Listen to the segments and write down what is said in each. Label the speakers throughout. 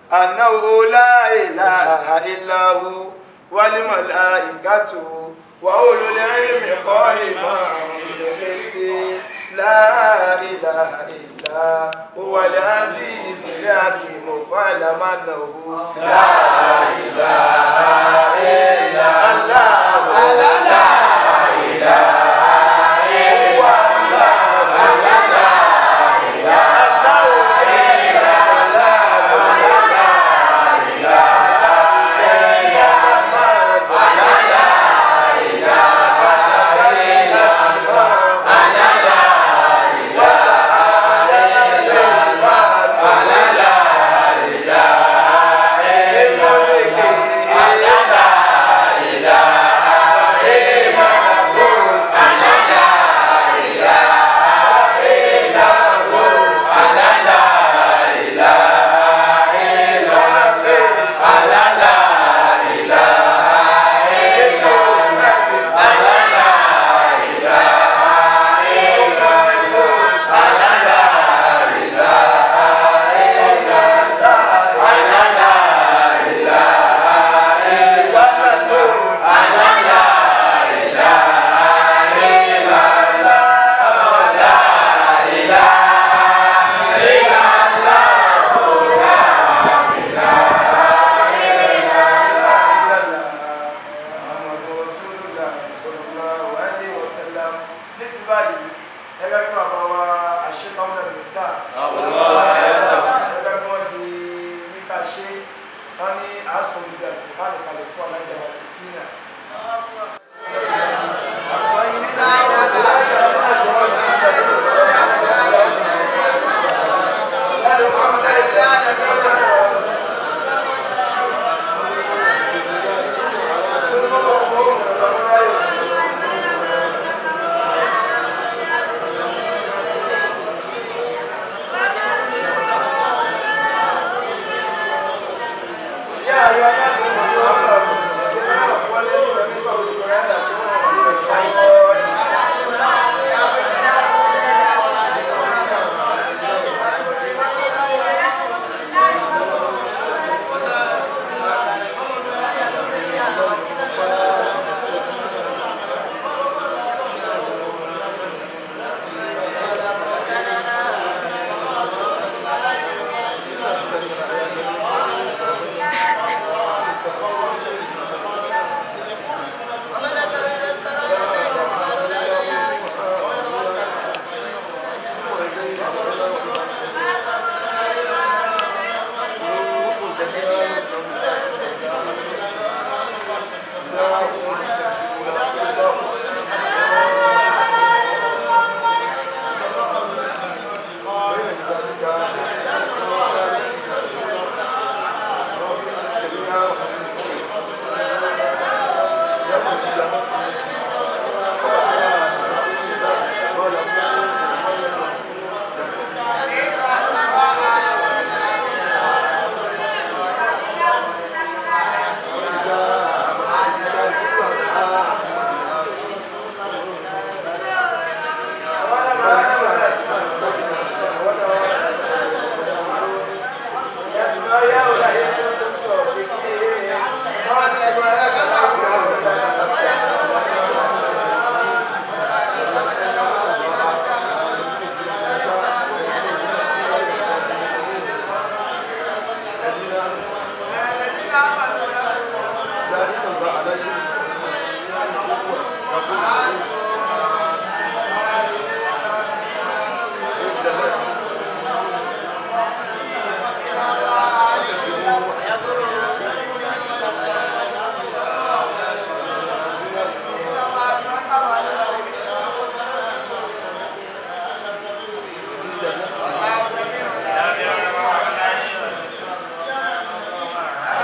Speaker 1: أنه لا إله إلا هو والملائكة وأولو العلم قائما بالقسط لا إله إلا هو العزيز الحكيم فاعلم أنه لا إله إلا الله لا إله هو الله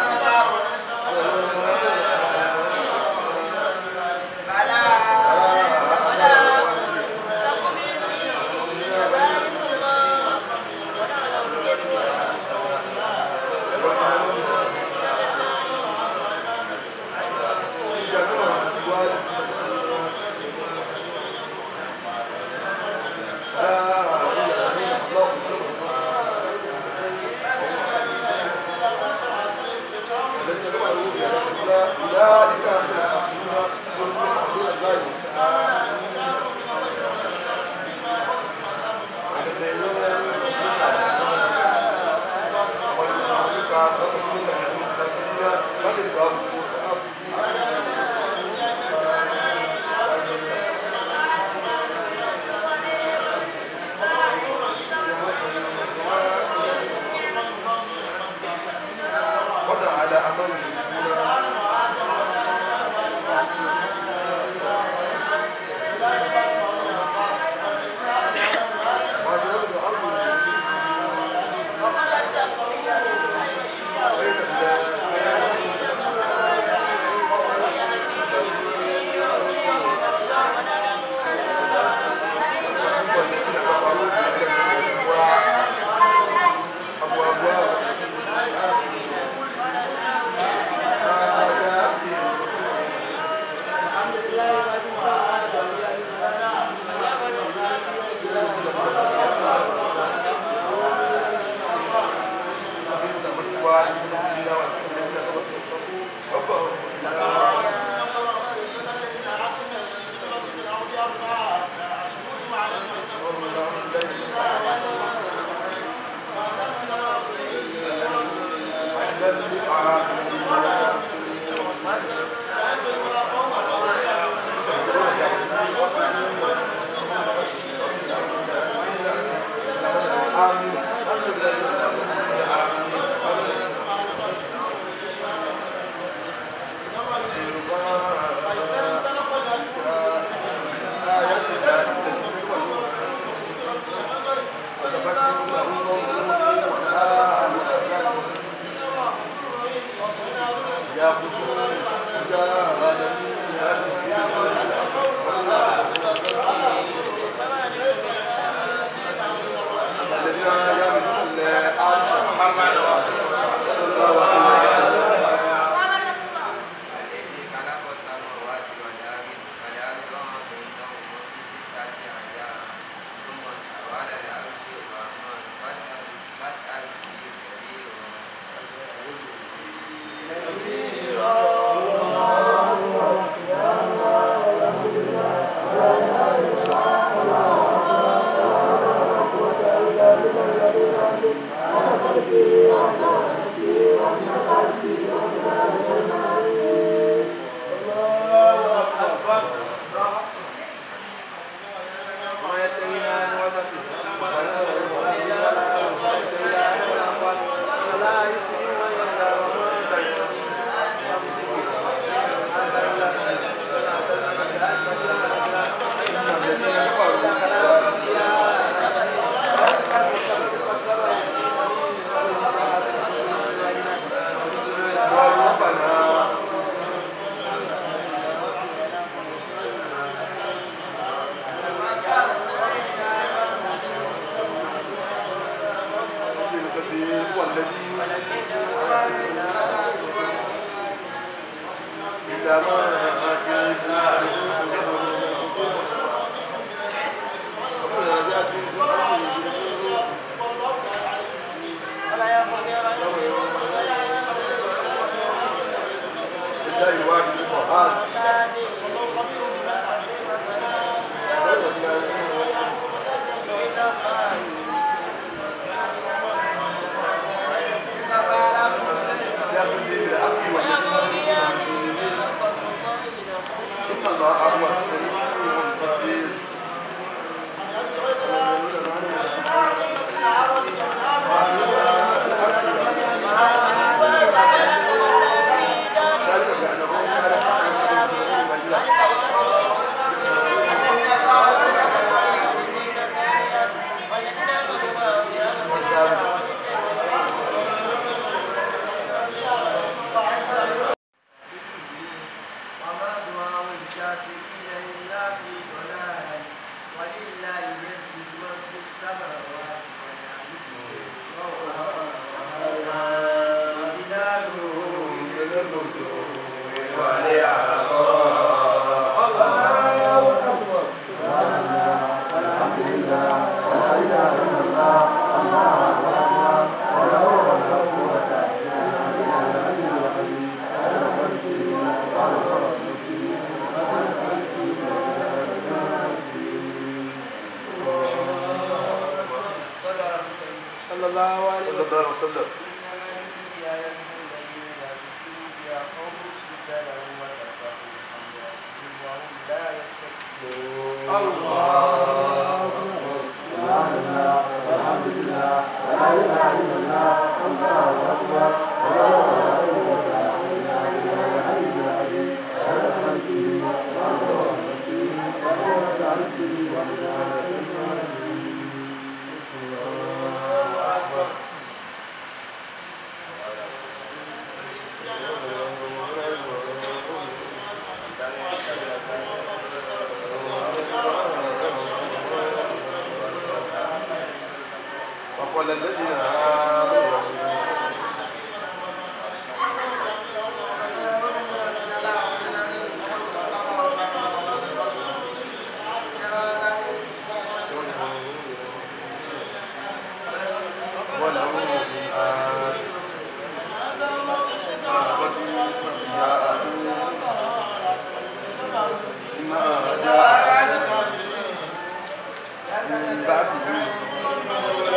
Speaker 2: Bala.
Speaker 1: وتعالى أمر
Speaker 2: الذي خلق السماوات والأرض والأرض وما بينهما في ستة أيام ثم استوى على العرش الرحمن فاسأل فاسأل به خبير
Speaker 3: وما دعاء الكافرين إلا في ضلال ولله يسجد من في السماوات والأرض صلى الله عليه
Speaker 1: صلى الله عليه وسلم
Speaker 3: وسلم له وسبحوا بحمده وهم لا يستكبرون
Speaker 1: وقال الذين آمنوا ولهم الآن ما جاء من بعده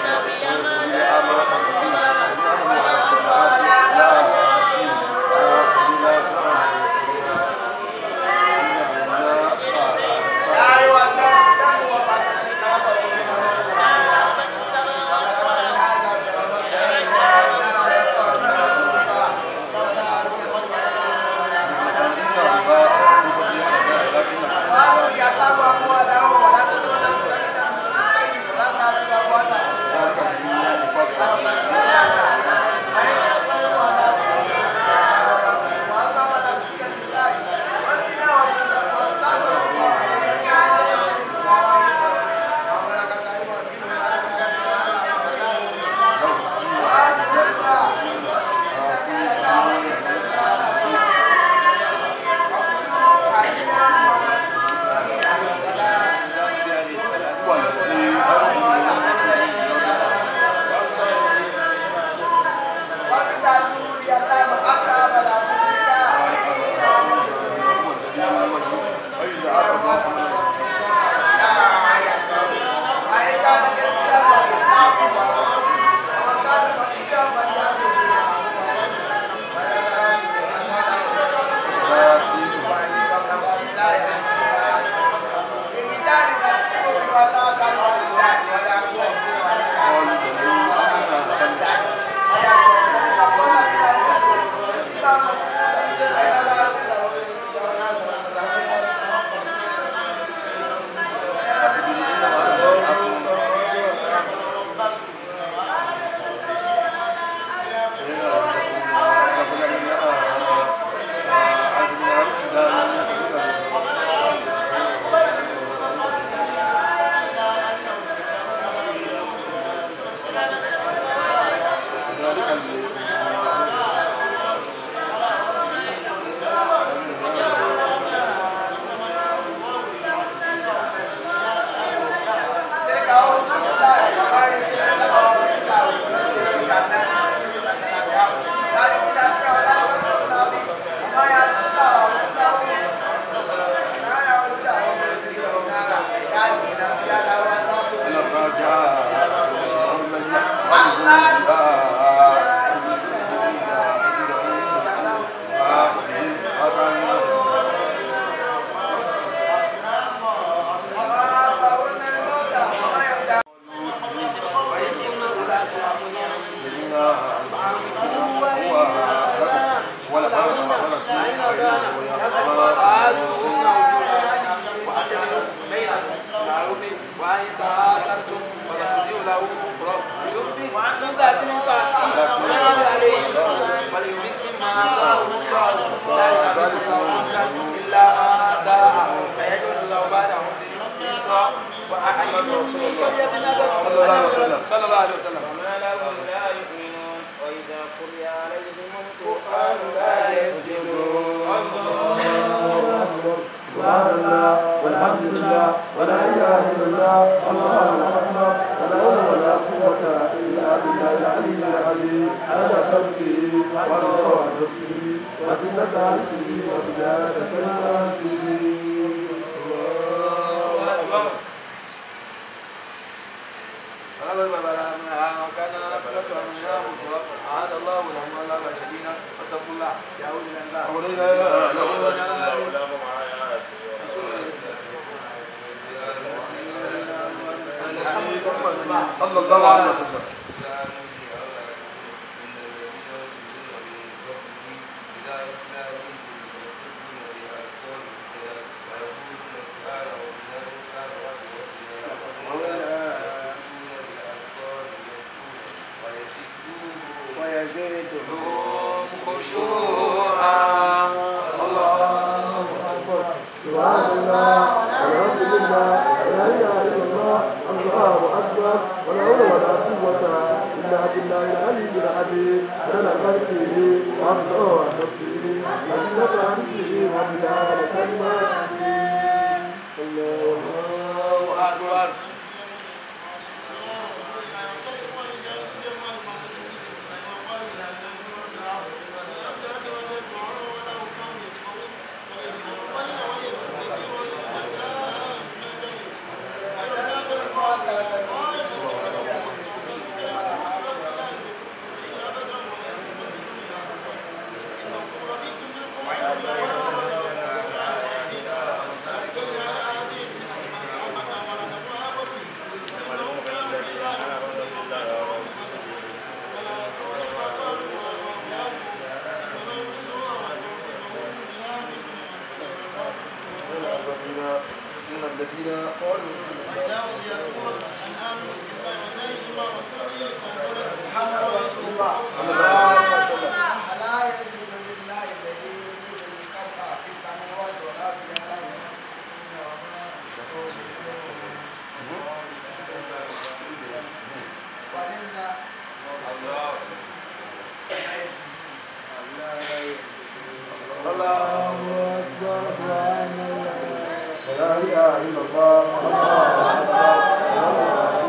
Speaker 1: Thank هو ولا بلد ولا سوء
Speaker 4: صلى الله عليه وسلم
Speaker 3: وما لهم لا يؤمنون وإذا قرئ عليهم القرآن لا
Speaker 5: سبحان الله والحمد لله ولا اله الا الله الله اكبر ولا حول ولا قوه الا بالله العلي العظيم على خلقه ورضا نفسه وزنة عرشه وبلاد كلماته الله اكبر
Speaker 4: أعاد الله لهم الله شديدا واتقوا الله يا أولي الألباب
Speaker 1: صلى الله عليه وسلم
Speaker 3: ويزيدهم
Speaker 4: خشوعا
Speaker 5: سبحان الله والحمد لله ولا اله الا الله الله اكبر ولا حول ولا قوه الا بالله العلي العظيم على خلقه ورضا نفسه وزنة عرشه وبلاد كلماته الله
Speaker 4: الله أكبر
Speaker 1: إن الذين قالوا
Speaker 6: ألا يسجد لله الذي يريد القطع في السماوات والأرض يعلم ولله
Speaker 5: الله أكبر سبحان الله ولا إله إلا الله الله أكبر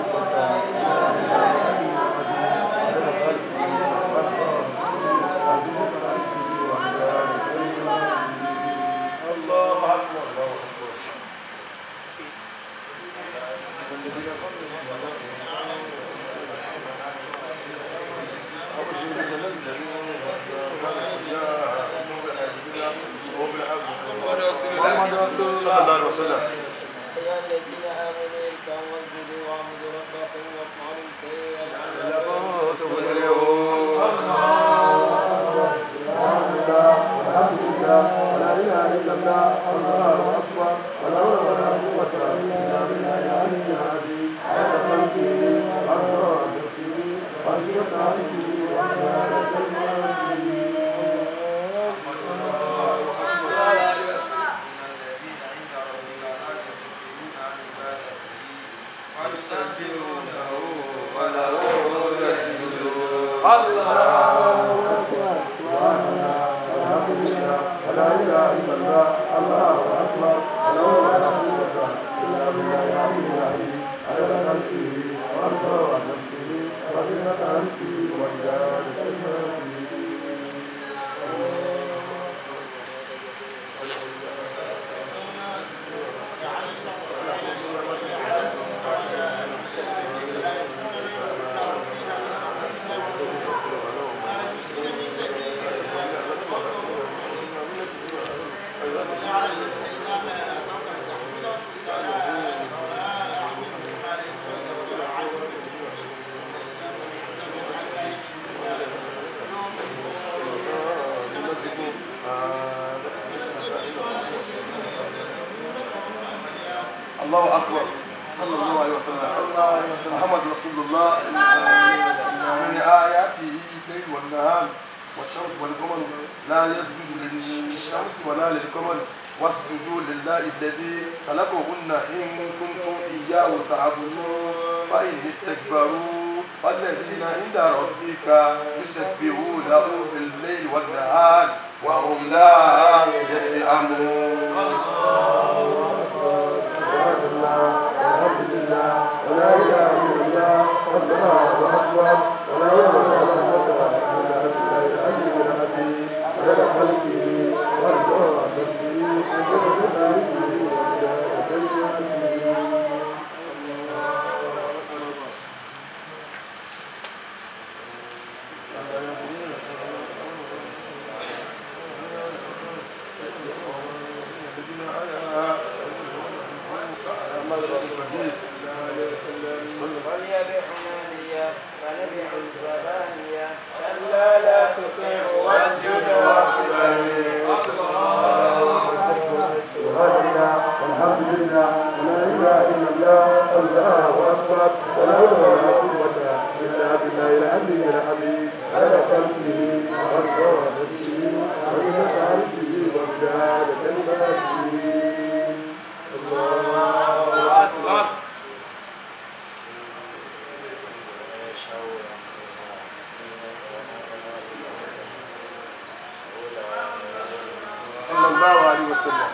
Speaker 1: الله أكبر الله أكبر والذين قالوا أبشر بالذين
Speaker 4: ورسول
Speaker 1: محمد
Speaker 4: الله
Speaker 1: رسول الله صلى الله عليه وسلم
Speaker 3: يا الذين آمنوا اركعوا واسجدوا واعبدوا ربكم وافعلوا الخير
Speaker 5: الحمد لله ولا إله إلا الله الله أكبر ولا حول ولا قوة إلا بالله العلي العظيم على خلقه ورضا نفسه وزنة عرشه وبلاد كلماته
Speaker 4: قال
Speaker 5: الله أكبر صلى الله عليه وسلم محمد رسول الله من آياته الليل والنهار والشمس والقمر لا يسجد للشمس ولا للقمر واسجدوا لله الذي خلقهن إن كنتم إياه تعبدون فإن استكبروا فالذين عند ربك يسبحون له بالليل والنهار وهم لا يسأمون الحمد لله ولا اله الا الله الله اكبر ولا حول ولا قوه الا بالله العلي العظيم عدد خلقه ورضا نفسه وجنة نفسه ومداد كلماته
Speaker 3: وليبع نادية فنبع الزبانية كلا لا تطع واسجد واقترب
Speaker 5: الحمد لله ولا اله الا الله الله اكبر ولا حول ولا قوه الا بالله العلي العظيم على خلقه ورضا نفسه وزنة عرشه ومداد كلماته الله اكبر صلى الله عليه وسلم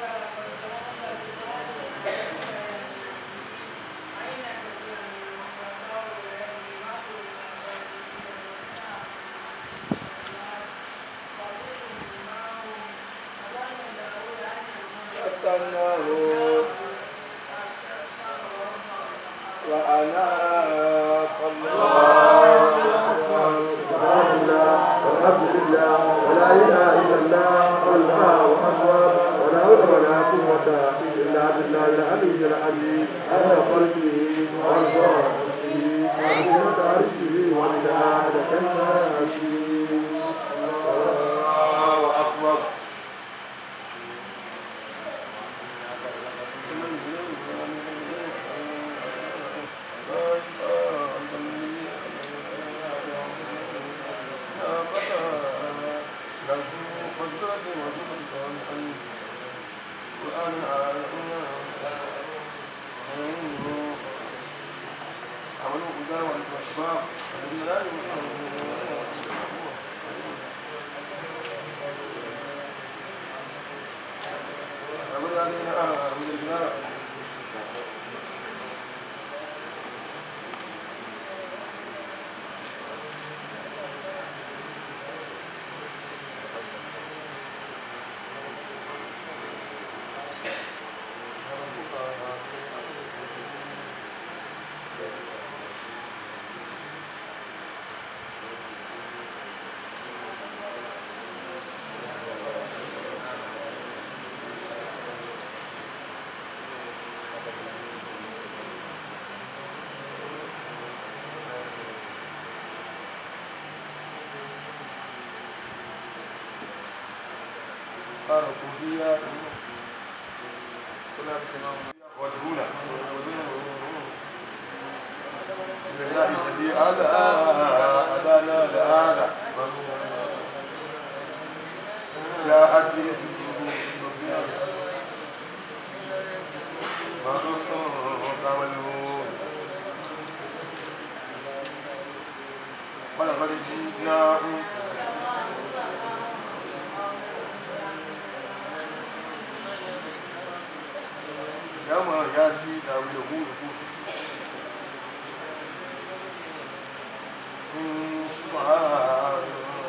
Speaker 3: فتناه وأنا الله
Speaker 5: سبحان الله والحمد لله ولا اله الا الله والله اكبر ولا حول ولا قوه الا بالله العلي العظيم على خلقه ورضا نفسه وزنة عرشه ومداد كلماته الله اكبر عملوا قدام والشباب الذين آمنوا بالله خالقوا فيها خالدون لله الذي على أدانا لهذا يا أتي ولقد جئناهم يوم ياتي تاويله يقول من شبهات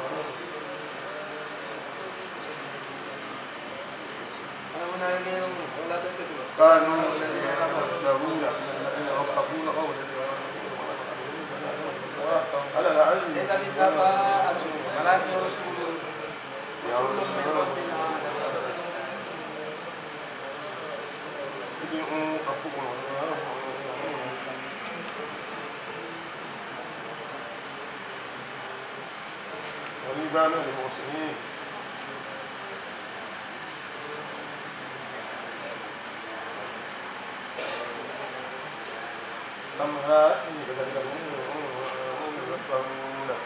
Speaker 5: كانوا يفترون الذين يرقبون قولا على العلم
Speaker 4: إلا بسباءة ولكن رسول رسول من رب العالمين
Speaker 5: ادعوا ربكم وليبان للمحسنين
Speaker 1: والسمرات كذلك هم يكفرون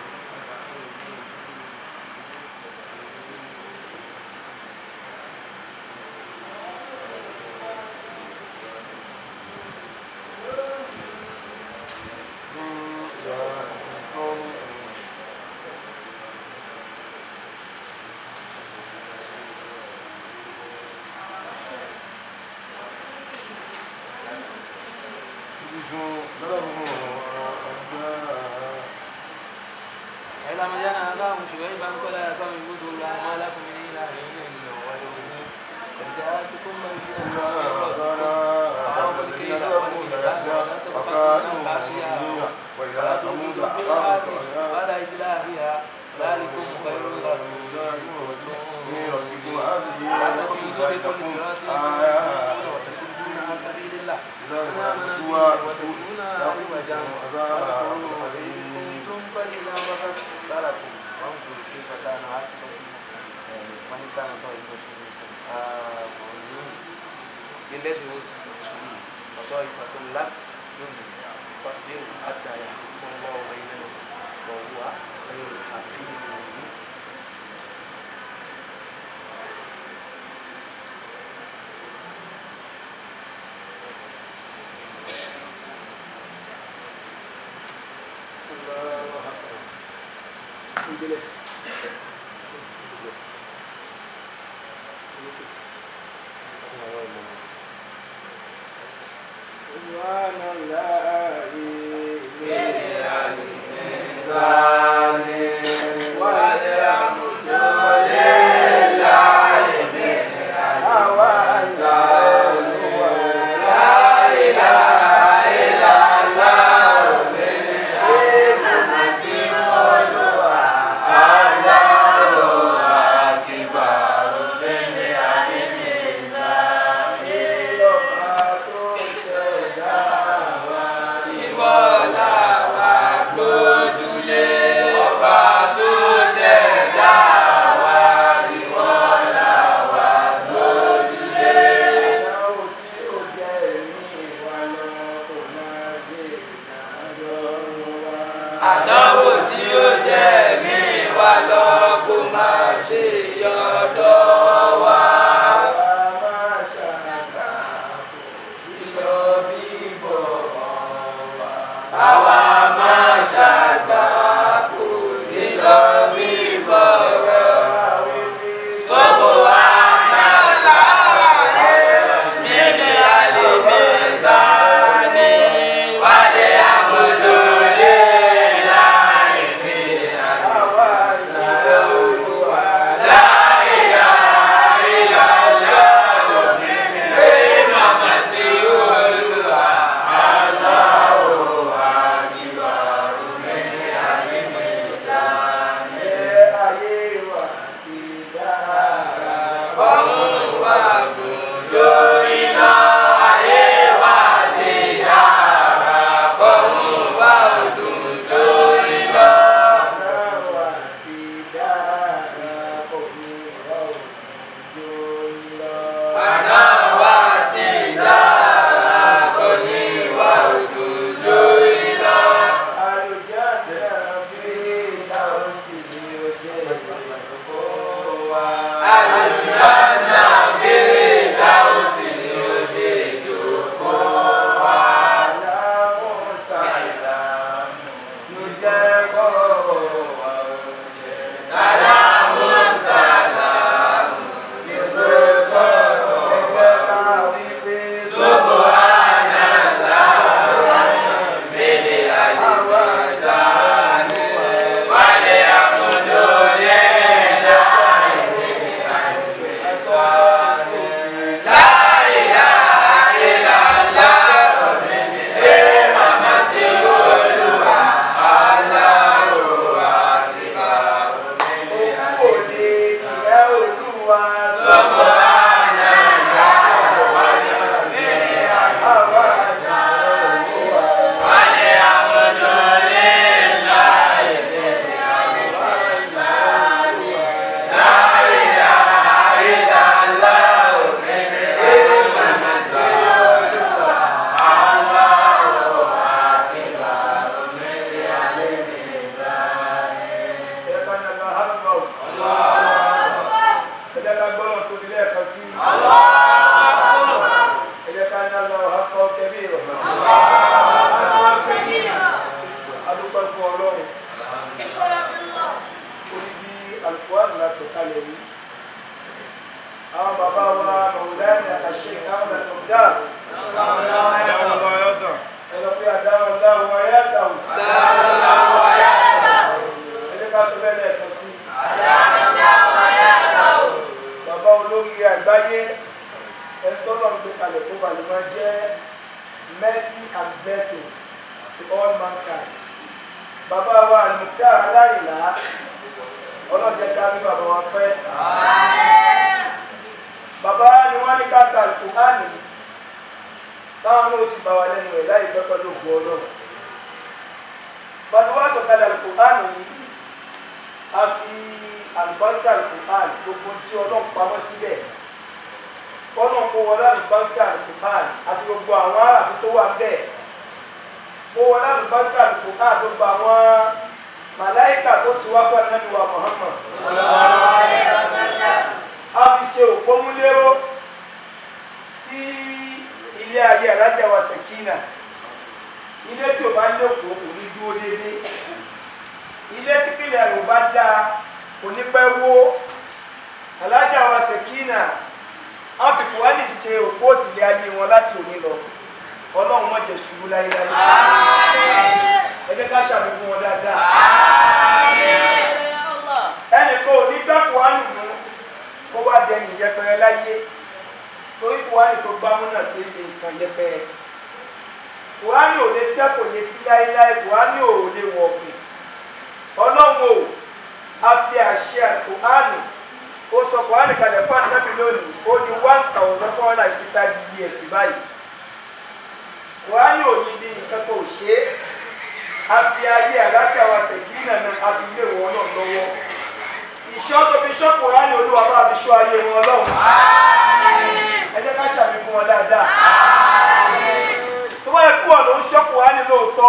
Speaker 4: إلى مدين أخاهم شعيبا قال يا قوم اعبدوا الله ما لكم من إله إلا هو غيره قد جاءتكم بينة من ربكم فأوفوا الكيل والميزان ولا تبخسوا الناس أشياءهم ولا تفسدوا في الأرض بعد إصلاحها ذلكم خير لكم ولا تجدوا بكل صراط وتصدون عن سبيل الله من آمن به وتدعون عوجا وتقولوا إن كنتم قليلا فكثركم وانظروا كيف كان عاقبة المفسدين وإن كان طائفة منكم آمنين بالذي هو المسلمين وطائفة لم يؤمنوا فاصبروا حتى يحكم الله بينهم وهو خير الحاكمين
Speaker 3: سبحان الله
Speaker 2: Ìwọ làwa gbójúlé.
Speaker 3: alukóhánù la sọ̀kalẹ̀ yìí àwọn bàbá wa mọ̀wúlẹ́ni àṣẹ káwọn ẹ̀kọ́dá ẹ̀rọ pé àdáwọn dáhùn ayé àdáhùn ẹ̀jẹ̀ ká sọ bẹ́ẹ̀ lẹ́ẹ̀kan sí i bàbá olórí àgbáyé ẹni tó lọ́n gbé kalẹ̀ tó balẹ̀ máa jẹ́ mercy and blessing to all mankind bàbá wa àlùmùká aláìlá ọlọ́jẹ́ ká ní bàbá wa pẹ́ bàbá ni wọ́n ní káta àlùkùránì táwọn náà sì bá wa lẹ́nu ẹ̀ láì pẹ́ pẹ̀lú ògùn ọlọ́run bàbá wa sọ̀kalẹ̀ àlùkùránì yìí a fi àlùbáríkà àlùkùránì gbogbo tí ọlọ́run pamọ́ síbẹ̀ kọ́nà kó wọlé àlùbáríkà àlùkùránì àti gbogbo àwọn aráàlú tó wà bẹ́ẹ̀ kó wọlé àlùbáríkà àlùkùránì àti gbogbo àwọn màláìkà tó sì wá fún ẹ̀nàmí wa Muhammad a fi ṣe òpómúléró sí ilé ayé alájà wa Sẹ̀kínà ilé tí ò bá lé òkú kò ní dúró déédéé ilé tí pìlẹ̀ rẹ̀ ò bá dáa kò ní pẹ́ wó alájà wa Sẹ̀kínà a fi kùwánì ṣe òpó òtìlẹ̀ ayé wọn láti òní lọ ọlọ́run má jẹ́ ṣubú láyéláyé ẹ jẹ́ ká ṣàmì fún wọn dáadáa ẹnì kan ò ní gbá kùwánì mú kó wá dẹni yẹpẹrẹ láyé torí kùwánì tó gbámú náà kì í ṣe nǹkan yẹpẹrẹ kùwánì ò lè tẹ́ kò lè tí láyéláyé kùwánì ò lè wọ̀ ọ̀gbìn ọlọ́run ò a fi àṣẹ kùwánì ó sọ kùwánì kalẹ̀ fún ànábì lónìí ó di one thousand four hundred and fifty five years báyìí kùránì ò ní bí nǹkan kan ò ṣe é a fi ayé àlàáfíà wa Sẹ̀kínà náà a fi lé wọn náà lọ́wọ́ ìṣọ́ tó fi ṣọ́ kùránì olúwa bá fi ṣọ́ ayé wọn lọ́wọ́ ẹ jẹ́ ká ṣàmì fún wọn dáadáa tó bá yẹ kú ọ̀ ló ń ṣọ́ kùránì lóòótọ́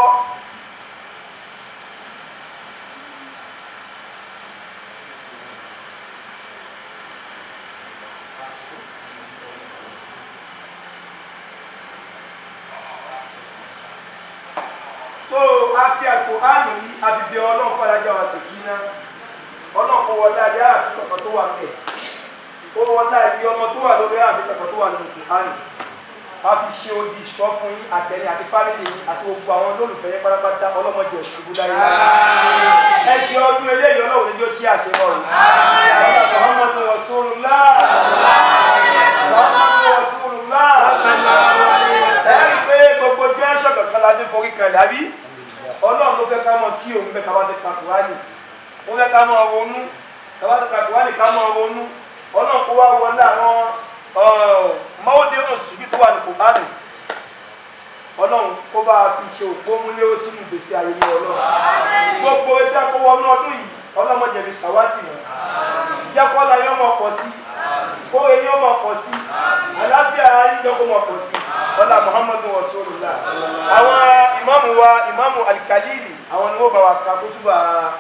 Speaker 3: so a fi àkùránì yìí a fi bẹ ọlọ́run fọlájà wa Sẹ̀kínà ọlọ́run kò wọlé ayé àfikàn tó wà tẹ̀ ó wọlé ayé ọmọ tó wà lórí àfikàn tó wà nínú kùránì a fi ṣe odi ìṣọ́ fún yín àtẹ̀lé àti fámìlì yín àti gbogbo àwọn olólùfẹ́ yín pátápátá ọlọ́mọdé ṣubú láyé ẹ ṣe ọdún eléyìí ọlọ́run ní yóò kí àṣemọ́ rẹ̀ Muhammadu Rasulullah Muhammadu Rasulullah ẹ̀rí pé gbogbo jẹ́ńsọ̀ kankan la ti forí kalẹ̀ àbí ọlọ́run ló fẹ́ ká mọ kí òun bẹ́ẹ̀ ká bá ti ka kùránì ó fẹ́ ká mọ ronú ká bá ti ka kùránì ká mọ ronú ọlọ́run kó wá wọlé àwọn mọ́wódé hàn síbi tó wà ní kùránì ọlọ́run kó bá a fi ṣe òpómúlé ó sínú gbèsè ayẹyẹ ọlọ́run gbogbo ẹja kó wọnú ọdún yìí ọlọ́mọdé mi sàwátì wọn jẹ́kọ́lá yóò mọ̀ pọ̀ sí kó eyín ó mọ̀ pọ̀ sí àlàáfíà ayíjọ́ kó mọ̀ pọ̀ sí ọlá muhammadu rasulullah àwọn ìmáàmù wa ìmáàmù alikalili àwọn ni wọ́n bá wa ka kútùbà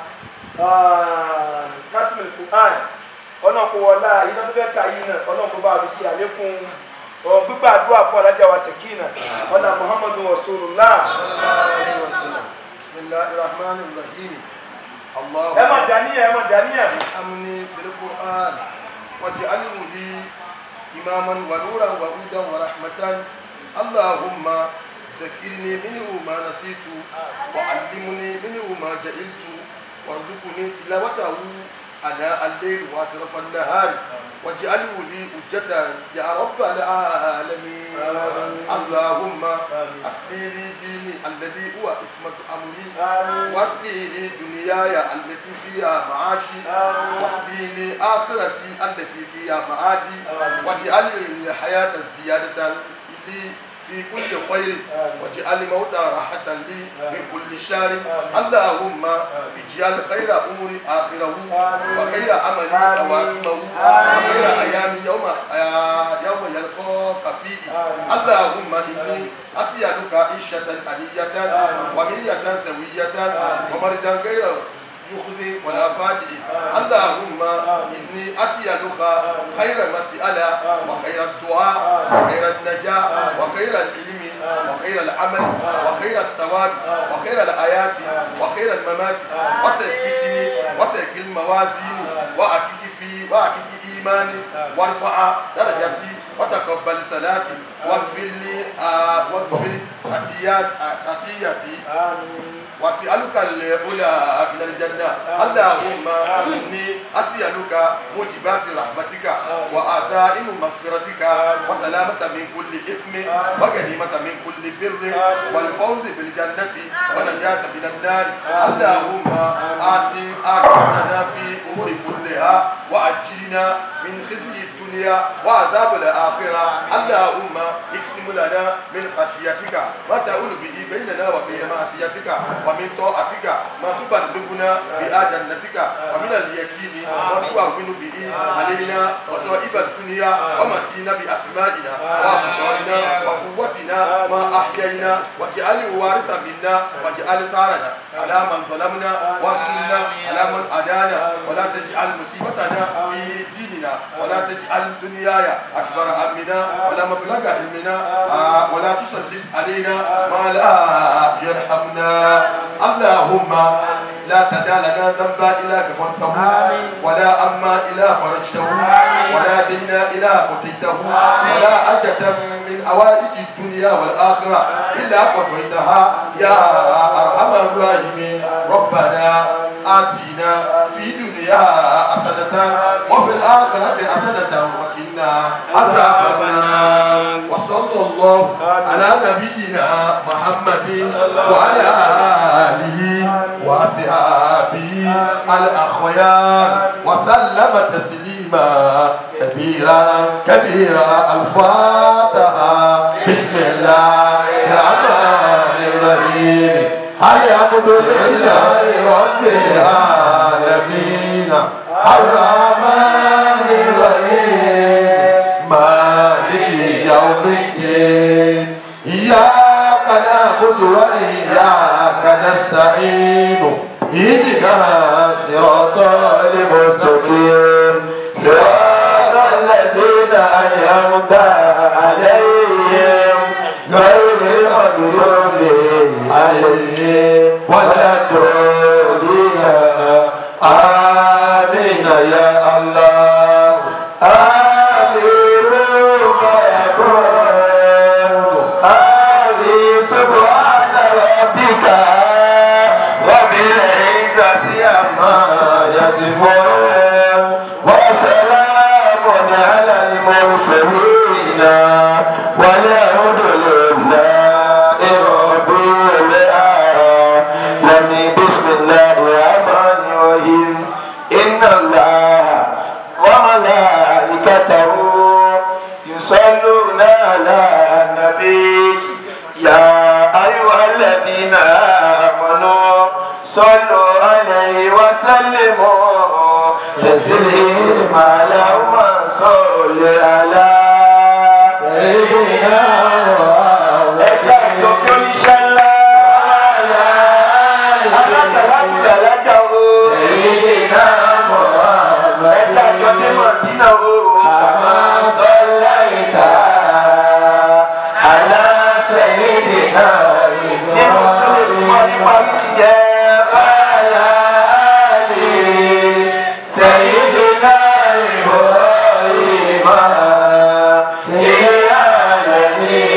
Speaker 3: katimil quran ọlọ́run kó wọlá yìí tó fẹ́ ka yìí náà ọlọ́run kó bá a fi ṣe àlékún gbígbà àdúrà fún alájà wa Sẹ̀kínà ọlá muhammadu rasulullah
Speaker 1: bismillahir rahmanir rahim allah
Speaker 3: ẹ má dàníyà ẹ má dàníyà
Speaker 1: amni bil qur'an waj'alhu li imaman wa nuran wa hudan wa rahmatan اللهم ذكرني منه ما نسيت وعلمني منه ما جهلت وارزقني تلاوته أناء الليل وأطراف النهار واجعله لي حجة يا رب العالمين اللهم أصلي لي ديني الذي هو اسمة أمري واصلي لي دنياي التي فيها معاشي واصلي لي آخرتي التي فيها معادي واجعل لي الحياة زيادة لي في كل خير واجعل موتى راحة لي من كل شر اللهم اجعل خير أموري آخره وخير عملي خواتمه وخير أيامي يوم يوم يلقاك فيه اللهم إني أسألك عيشة أنية ومية سوية ومردا غير يخزي ولا فاتئ اللهم إني أسألك خير المسألة وخير الدعاء وخير النجاة وخير العلم وخير العمل وخير الثواب وخير الآيات وخير الممات وسكتني وسك الموازين وحقق في وحقق إيماني وارفع درجتي وتقبل صلاتي واغفر لي آه، واغفر خطيات خطيئتي واسألك الأولى من الجنة اللهم إني أسألك موجبات رحمتك وعزائم مغفرتك وسلامة من كل إثم وغنيمة من كل بر والفوز بالجنة ونجاة من النار اللهم آسن آخرنا في أمور كلها وأجرنا من خزي الدنيا وعذاب الآخرة اللهم اقسم لنا من خشيتك ما تقول به بيننا وبين معصيتك ومن طاعتك ما تبلغنا بها جنتك ومن اليقين ما تهون به علينا مصائب الدنيا ومتينا بأسمائنا وأبصارنا وقوتنا ما أحيينا واجعله وارثا منا واجعل ثارنا على من ظلمنا وانصرنا على من أدانا ولا تجعل مصيبتنا في ديننا ولا تجعل دنياي أكبر همنا ولا مبلغ علمنا آه، ولا تسلط علينا ما لا يرحمنا اللهم لا تدع لنا ذنبا إلا غفرته ولا أما إلا فرجته ولا دينا إلا قضيته ولا أجة من أوائد الدنيا والآخرة إلا قضيتها يا أرحم الراحمين ربنا آتنا في دنيا حسنة وفي الآخرة حسنة وقنا عذاب النار وصلى الله على نبينا محمد وعلى آله وأصحابه الأخيار وسلم تسليما كثيرا كثيرا الفاتحة بسم الله الرحمن الرحيم الحمد لله رب العالمين الرحمن الرحيم مالك يوم الدين إياك نعبد وإياك نستعين اهدنا صراط المستقيم صراط الذين أنعمت عليهم غير المغضوب عليهم ولا الضالين آمين يا الله آمين ما يكون آمين سبحان ربك رب العزة عما يصفون وسلام على المرسلين والحمد لله رب العالمين بسم الله الرحمن الرحيم إن الله وملائكته يصلون على النبي يا أيها الذين آمنوا صلوا عليه وسلموا تسليما اللهم صل على سيدنا ẹjẹ ìjọkí oníṣẹ́ ńlá alásàlátì làlájà o سيدنا ẹjẹ àjọdé mọ̀dínà o kàmá sọ́lá ìta alásẹ̀yìndínà nínú tó lè mọ ìparí nìyẹn wàhálà àlè سيدنا إبراهيم في العالمين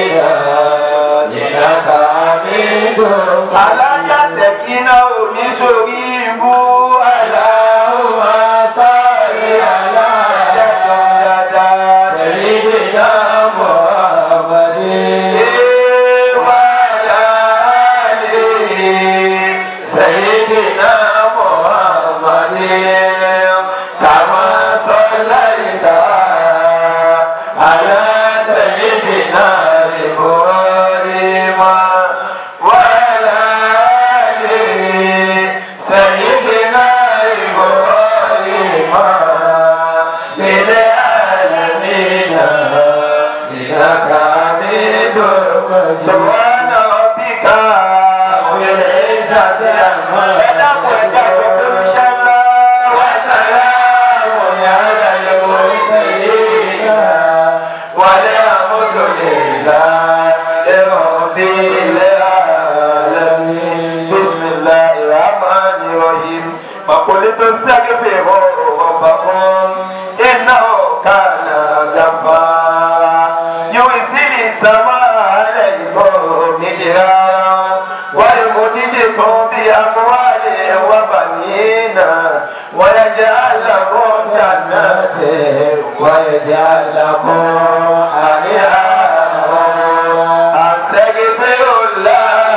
Speaker 7: ويجعل لكم جنات ويجعل لكم أنهارا أستغفر الله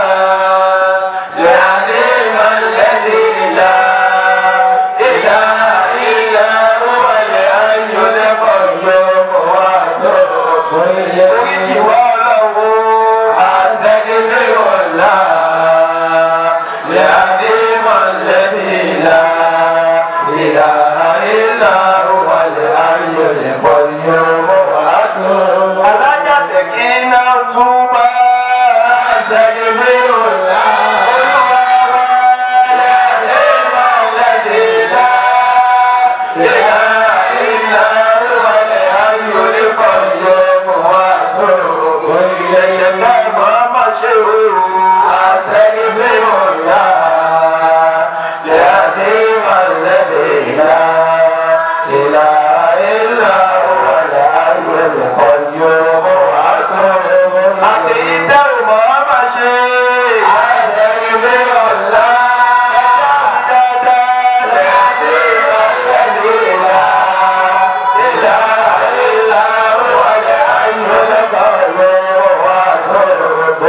Speaker 7: العظيم الذي لا إله إلا هو الحي القيوم وأتوب إليه أستغفر الله العظيم الذي لا إله إلا هو الحي القيوم وأتوب alájà sẹ̀kínà túbà أستغفر الله العظيم الذي لا إله إلا هو الحي القيوم وأتوب إليه شكا ماما شهور أستغفر الله العظيم الذي لا إله إلا هو الحي القيوم وأتوب أتيت ماما شيء أستغفر الله العظيم الذي لا إله إلا هو الحي القيوم وأتوب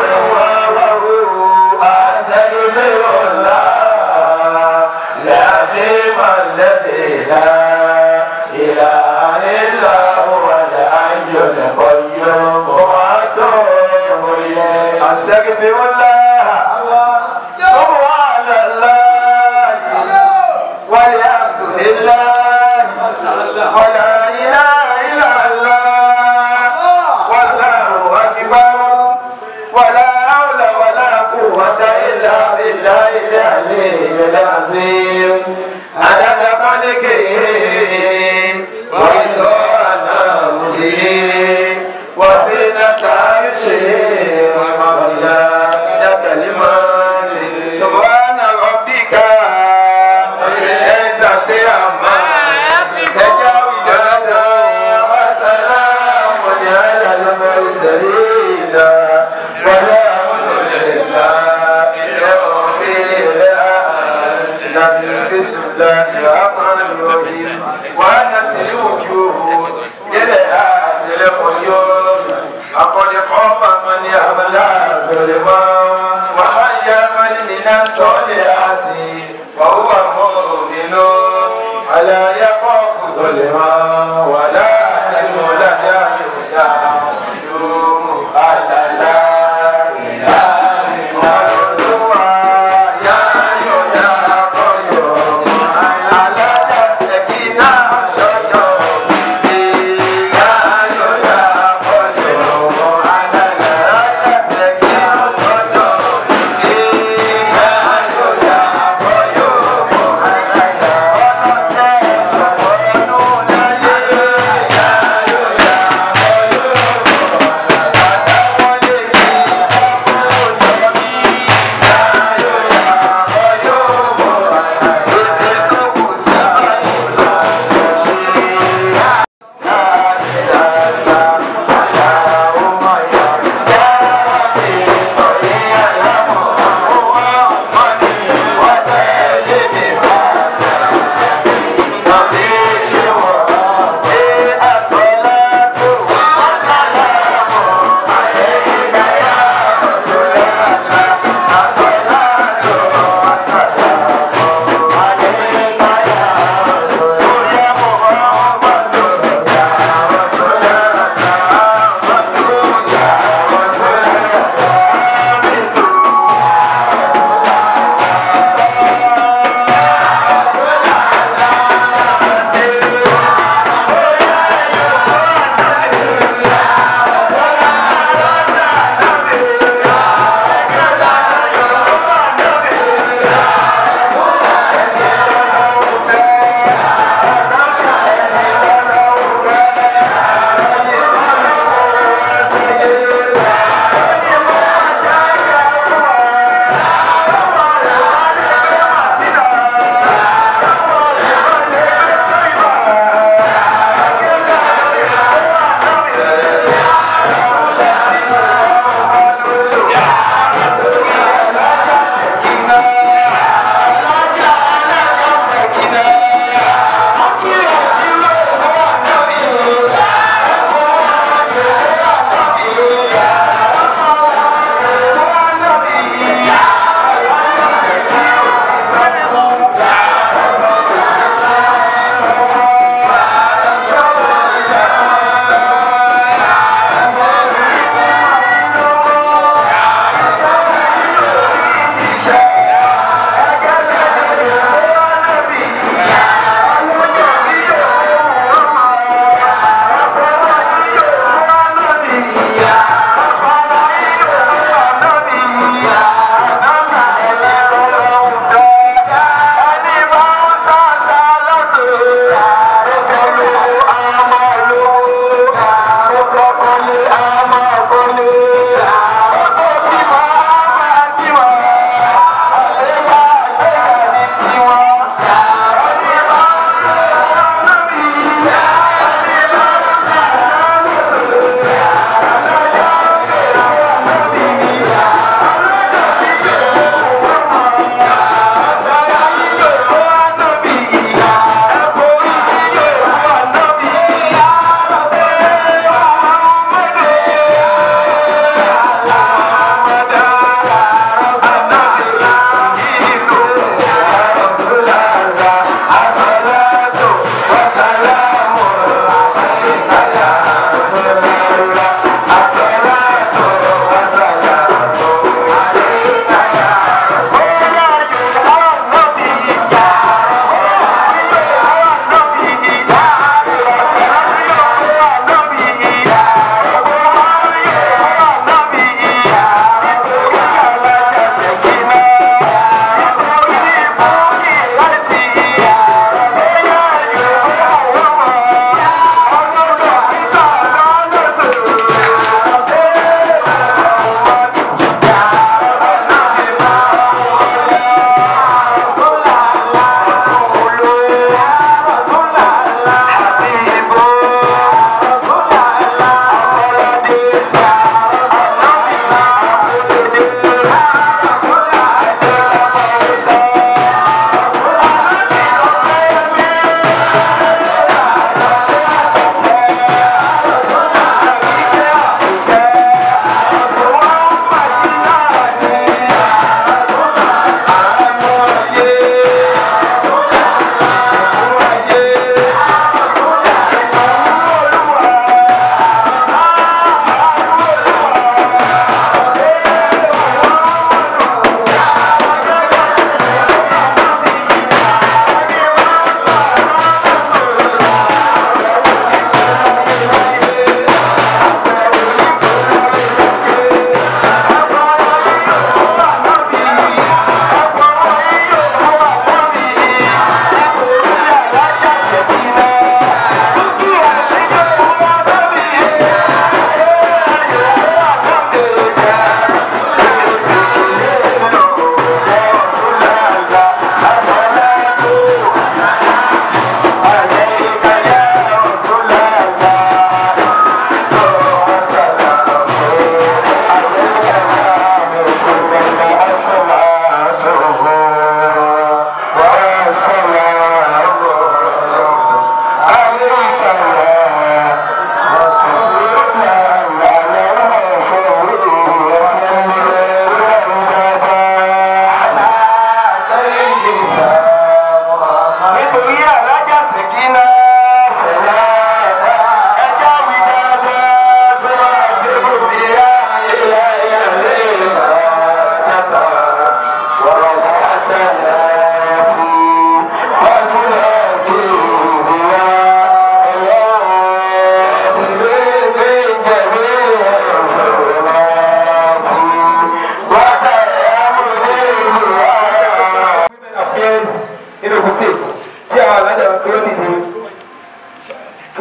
Speaker 7: أستغفر الله العظيم الذي لا إله إلا هو الحي القيوم وأتوب إليه أستغفر الله سبحان الله والحمد لله ولا إله إلا الله والله أكبر ولا حول ولا قوة إلا بالله العلي العظيم عدد خلقه ورضا نفسه وزنة عرشه ومداد كلماته سبحان ربك العزة عما يصفون وسلام على المرسلين والحمد لله رب العالمين بسم الله الرحمن الرحيم وانا تلوكيو يلا يلقيو أقد خاب من يعمل ظلما ومن يعمل من الصالحات وهو مؤمن فلا يخاف ظلما ولا يظلم لا يحزن على لا إله إلا هو يا يا قيوم على سكينة شجر يا يا قيوم على سكينة شجر يا يا قيوم على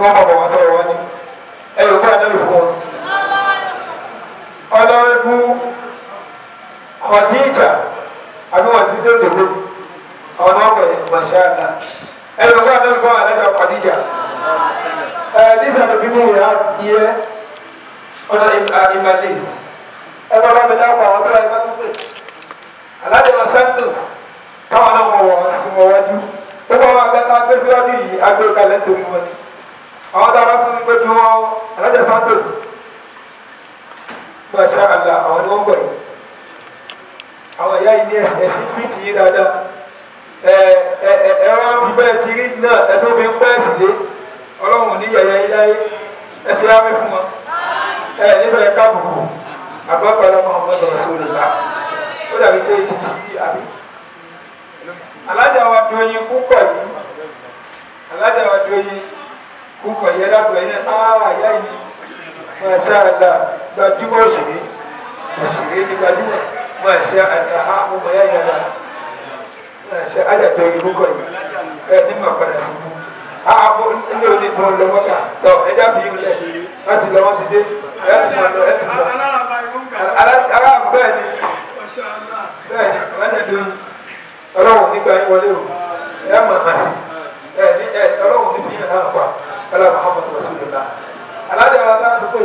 Speaker 3: wọ́n bọ̀ wọ́n sọ̀rọ̀ wájú ẹ yóò gbọ́ àdébì fún wọn. ọlọ́rẹ́bù Khadija àbí wọ́n ti dé òdòdó àwọn ọmọ yẹn mashallah ẹ yóò gbọ́ àdébì fún àlejò Khadija. Uh, these are the people we have here on the, uh, in my list. ẹ bá bá mi dákọ̀ àwọn tó yẹ ká tó pè. Alhaji wa Santos káwọn náà mọ̀ wọ́n sí wọn wájú. Gbogbo àwọn abẹ́ta gbé síwájú yìí agbé kalẹ̀ nítorí wọn ni àwọn tá a bá tún gbé kí wọn alájà santos masha allah àwọn ni wọn gbọ́ yìí àwọn ìyá yìí ní ẹsìn ẹsìn fíìtì yìí dáadáa ẹ ẹ ẹ ẹ wá fi bẹ́ẹ̀ ti rí náà ẹ tó fi ń pẹ́ sílé ọlọ́run ní yẹ̀yẹ́ yìí láyé ẹsẹ̀ á mi fún wọn ẹ nífẹ̀ẹ́ káàbùkù àbọ̀kọ̀lọ́ Muhammad rasulillah ó dàbí pé ibi tí àbí alájà wa dóyin kúkọ̀ yìí alájà wa dóyin kúkọ̀ yẹ dàgbà yẹn aa yá yìí ni masha allah gbajúmọ̀ òṣèré òṣèré ni gbajúmọ̀ masha allah a mo mọ̀ yá yẹn la masha ajá dóyin kúkọ̀ yìí ẹ ní ma padà sí i a mo ní òní tí wọn lọ mọ́kà tọ ẹja fi yín lẹ̀ láti lọ wọn ti dé ẹ ti mọ̀ lọ ẹ ti mọ̀ ara bẹ́ẹ̀ ni bẹ́ẹ̀ ni alájà dóyin ọlọ́run nígbà yín wọlé o ẹ mọ̀ hàn sí ẹ ní ẹ ọlọ́run ní fi yàn náà pa ala muhammadu rasulillah alájà wa dáa tó pé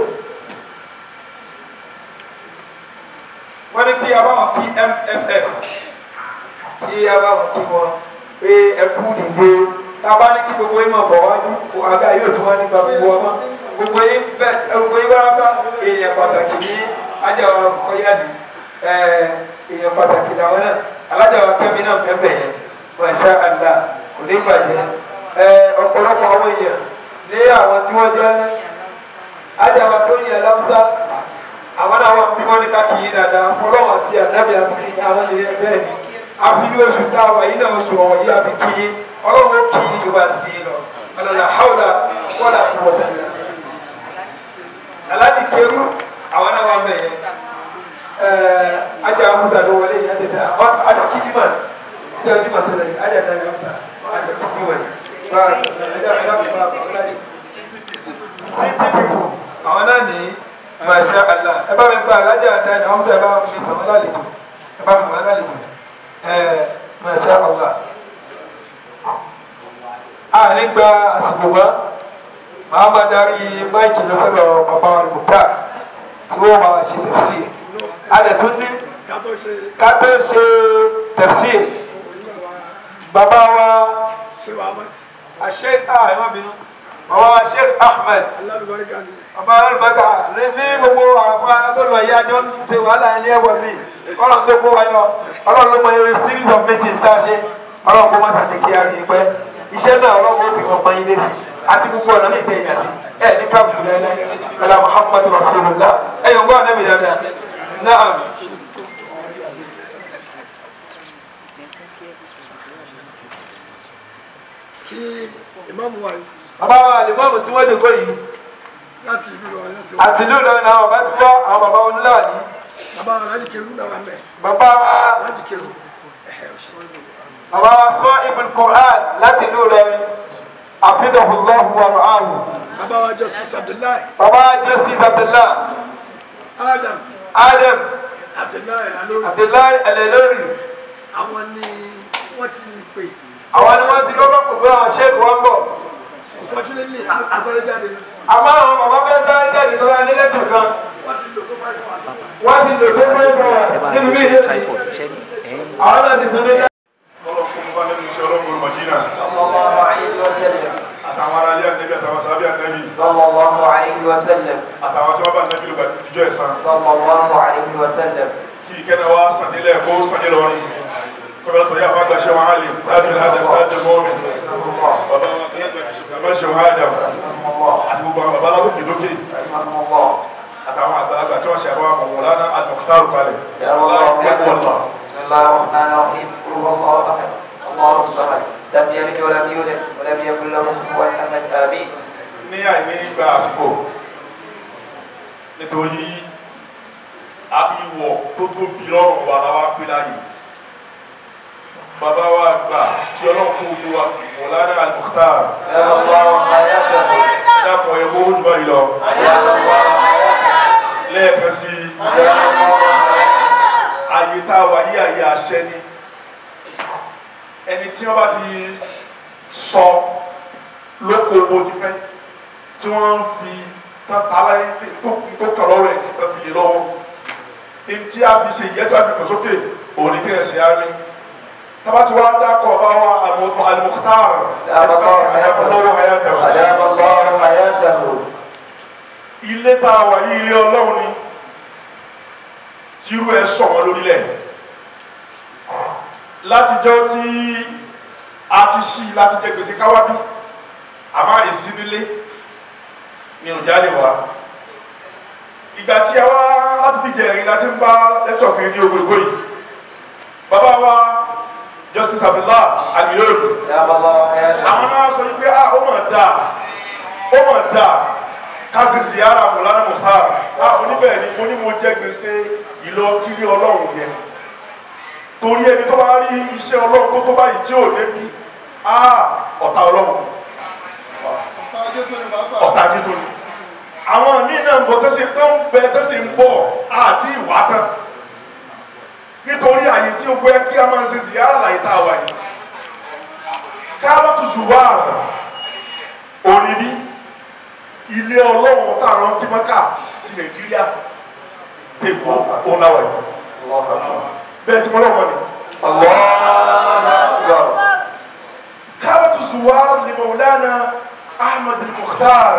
Speaker 3: wọ́n ní kí a bá wọn kí mff kí a bá wọn kí wọn pé ẹkú dìde tá a bá ní kí gbogbo yín máa bọ̀ wájú kó aga yóò tún wá nígbà gbogbo wa mọ́ gbogbo yín bẹ́ẹ̀ gbogbo yín wá bá èèyàn pàtàkì ní ajá wa kọ́yà ní èèyàn pàtàkì làwọn náà alájà wa kẹ́mi náà bẹ́ẹ̀ bẹ́ẹ̀ yẹn masha allah kò ní bàjẹ́ ọ̀pọ̀lọpọ̀ àwọn èèyàn ní àwọn tí wọ́n jẹ́ ajáwa tó yẹ láwùsá àwọn náà wà bí wọ́n ní ká kìí dáadáa fọlọ́wọ́n àti ànábì àfikì àwọn lè bẹ́ẹ̀ ni àfi ní oṣù táwa yìí náà oṣù ọ̀wọ̀ yìí àfi kìí ọlọ́run ó kìí yorùbá àti kìí lọ ọ̀làlà haúlà wọ́là kúwọ́tà ìlà aláàjì kẹrù àwọn náà wà mẹ́yẹ ajáwa musa ló wọlé yìí àjẹdá àjọ kìjìmá ìjọ jìmá tẹ̀lé àjẹdá yà musa àjọ kìjìmá city people àwọn náà ní masha allah ẹ bá mi gba alájà àdá yìí àwọn sọ ẹ bá mi gbà wọn lálejò ẹ bá mi gbà wọn lálejò ẹ masha allah a ní gba àsìkò mọ́ màá ma darí máìkì lọ sọ́dọ̀ bàbá wa Mukhtar tí wọ́n máa ṣe tafsir a dẹ̀ tún ní ká tó ṣe tafsir bàbá wa àṣẹ ah ẹ má bínú bàbá wa Sheikh Ahmed bàbá alùbákà ní gbogbo àwọn atọ́lù ayé ajọ́ ń ṣe wàhálà ẹni ẹ̀wọ̀ mi ọlọ́run tó kó wáyọ ọlọ́run ló mọ eré series of meetings tá a ṣe ọlọ́run kó má ṣàṣe kí a rí i pẹ́ iṣẹ́ náà ọlọ́run ó fi hàn pọ́n yín lé sí àti gbogbo ọ̀nà mi tẹ̀yà sí ẹ̀ ní káàbù lẹ́lẹ́ ọ̀là Muhammad rasulullah ẹ̀ yóò gbọ́ ọ̀nà mi dáadáa naam.
Speaker 1: kí ìmáàmù wa yìí
Speaker 3: bàbá wa àlùmọ́ọ̀mù tí wọ́n jòkó yìí
Speaker 1: láti ìlú Ìlọrin láti wá
Speaker 3: àti ìlú Ìlọrin náà bàbá ti wá àwọn bàbá oníláwà ní
Speaker 1: bàbá aláàjì kẹrù náà wà mẹ
Speaker 3: bàbá wa
Speaker 1: aláàjì kẹrù ẹhẹ ọṣẹ
Speaker 3: bàbá wa sọ ibùn Qur'an láti ìlú Ìlọrin àfihàn wa ra'ahu
Speaker 1: bàbá wa justice abdullahi
Speaker 3: bàbá justice abdullah
Speaker 1: adam
Speaker 3: adam
Speaker 1: abdullahi alori
Speaker 3: abdullahi alalori
Speaker 1: àwọn ni wọ́n ti pè
Speaker 3: àwọn ni wọ́n ti kọ́kọ́ pè pé àwọn sheik wọn bọ̀
Speaker 1: unfortunately asọ́lé jáde
Speaker 3: àmọ́ àwọn bàbá bẹ́ẹ̀ sáré jáde lọ́wọ́ ní lẹ́tọ̀ kan
Speaker 1: wọ́n ti lò tó five hours
Speaker 3: wọ́n ti lò tó fẹ́ bọ̀ nínú bí ilé yìí àwọn náà ti tún ní.
Speaker 8: ọlọ́run kó bá nínú iṣẹ́ ọlọ́run Madina
Speaker 2: sallallahu alayhi wa sallam
Speaker 8: àtàwọn ará ilé ànẹ́bí àtàwọn sábẹ́ ànẹ́bí
Speaker 2: sallallahu alayhi wa sallam
Speaker 8: àtàwọn tí wọ́n bá ànẹ́bí lùgbà títí jọ ẹ̀sán
Speaker 2: sallallahu alayhi wa sallam
Speaker 8: kí ìkẹ́nà wa sànílẹ̀ kó sàní lọ́rin kọ́bẹ̀rẹ̀ tó yà fún àgbàṣe wọn àlè tájú adam tájú mọ́rin bàbá wa àmàṣe wọn adam àti gbogbo àwọn bàbá látòkè lókè àtàwọn àgbàlagbà tí wọ́n ṣe àwọn àmọ̀wọ̀n lánà al-Mukhtar kalẹ̀
Speaker 2: يا الله وبركاته بسم الله الرحمن الرحيم قل هو الله احد الله الصمد لم يلد ولم يولد ولم يكن له كفوا احد امين
Speaker 8: ní àìní gba àsìkò nítorí ìwọ̀ tó tóbi lọ́rùn wa la wá pé láyé bàbá wa gbà tí ọlọ́run kó gbogbo wa ti Mawlana al-Mukhtar
Speaker 2: يا الله حياته
Speaker 8: dákun ẹ̀ kó jù báyìí lọ lẹ́ẹ̀kan sí àyè tá a wà yí àyè àṣẹ ni ẹni tí wọ́n bá ti sọ lóko bó ti fẹ́ tí wọ́n fi tán tala yẹn tó tó kàn lọ́rọ̀ ẹ̀ ní tán fi lè lọ́wọ́ ntí a fi ṣe ìyẹ́tọ́ a fi kàn sókè òun ni kí ẹ̀ ṣe á ní tabati wa dákọ̀ bá wa al-Mukhtar àdàbọ̀lọ́wọ́ ayatollah ilé tá a wà yí ilé ọlọ́run ni tírú ẹ sọ wọn lórílẹ̀ látijọ́ tí a ti ṣí láti jẹ gbèsè káwábí àmọ́ àìsí nílé ni ò jáde wá ìgbà tí a wá láti fi jẹ̀rin láti ń bá lẹ́tọ̀ kiri ní ogun èkó yìí bàbá wa Justice Abdullah Aliyori àwọn náà sọ wípé ah ó mọ̀ dáa ó mọ̀ dáa kasi ziyara mulana muhtar a oníbẹ̀ ni mo ní mo jẹ gbèsè ìlọ kiri ọlọ́run yẹn torí ẹni tó bá rí iṣẹ́ ọlọ́run tó tó báyìí tí ò débi a ọ̀tá ọlọ́run ọ̀tá jíjọ ni àwọn míì náà ń bọ̀ tẹ́sí tó ń bẹ tẹ́sí ń bọ̀ àti ìwà tán nítorí àyè tí ó gbé kí a máa ń ṣe ziyara láyé tá a wà yìí kárọ̀tù zuwar òní bí ilé ọlọ́run táwọn kímọ́kà ti nàìjíríà tèkó òun láwà yìí bẹ́ẹ̀ tí mo lọ́wọ́ ni. káwọ́tù zuwar li Maulana Ahmad al-Mukhtar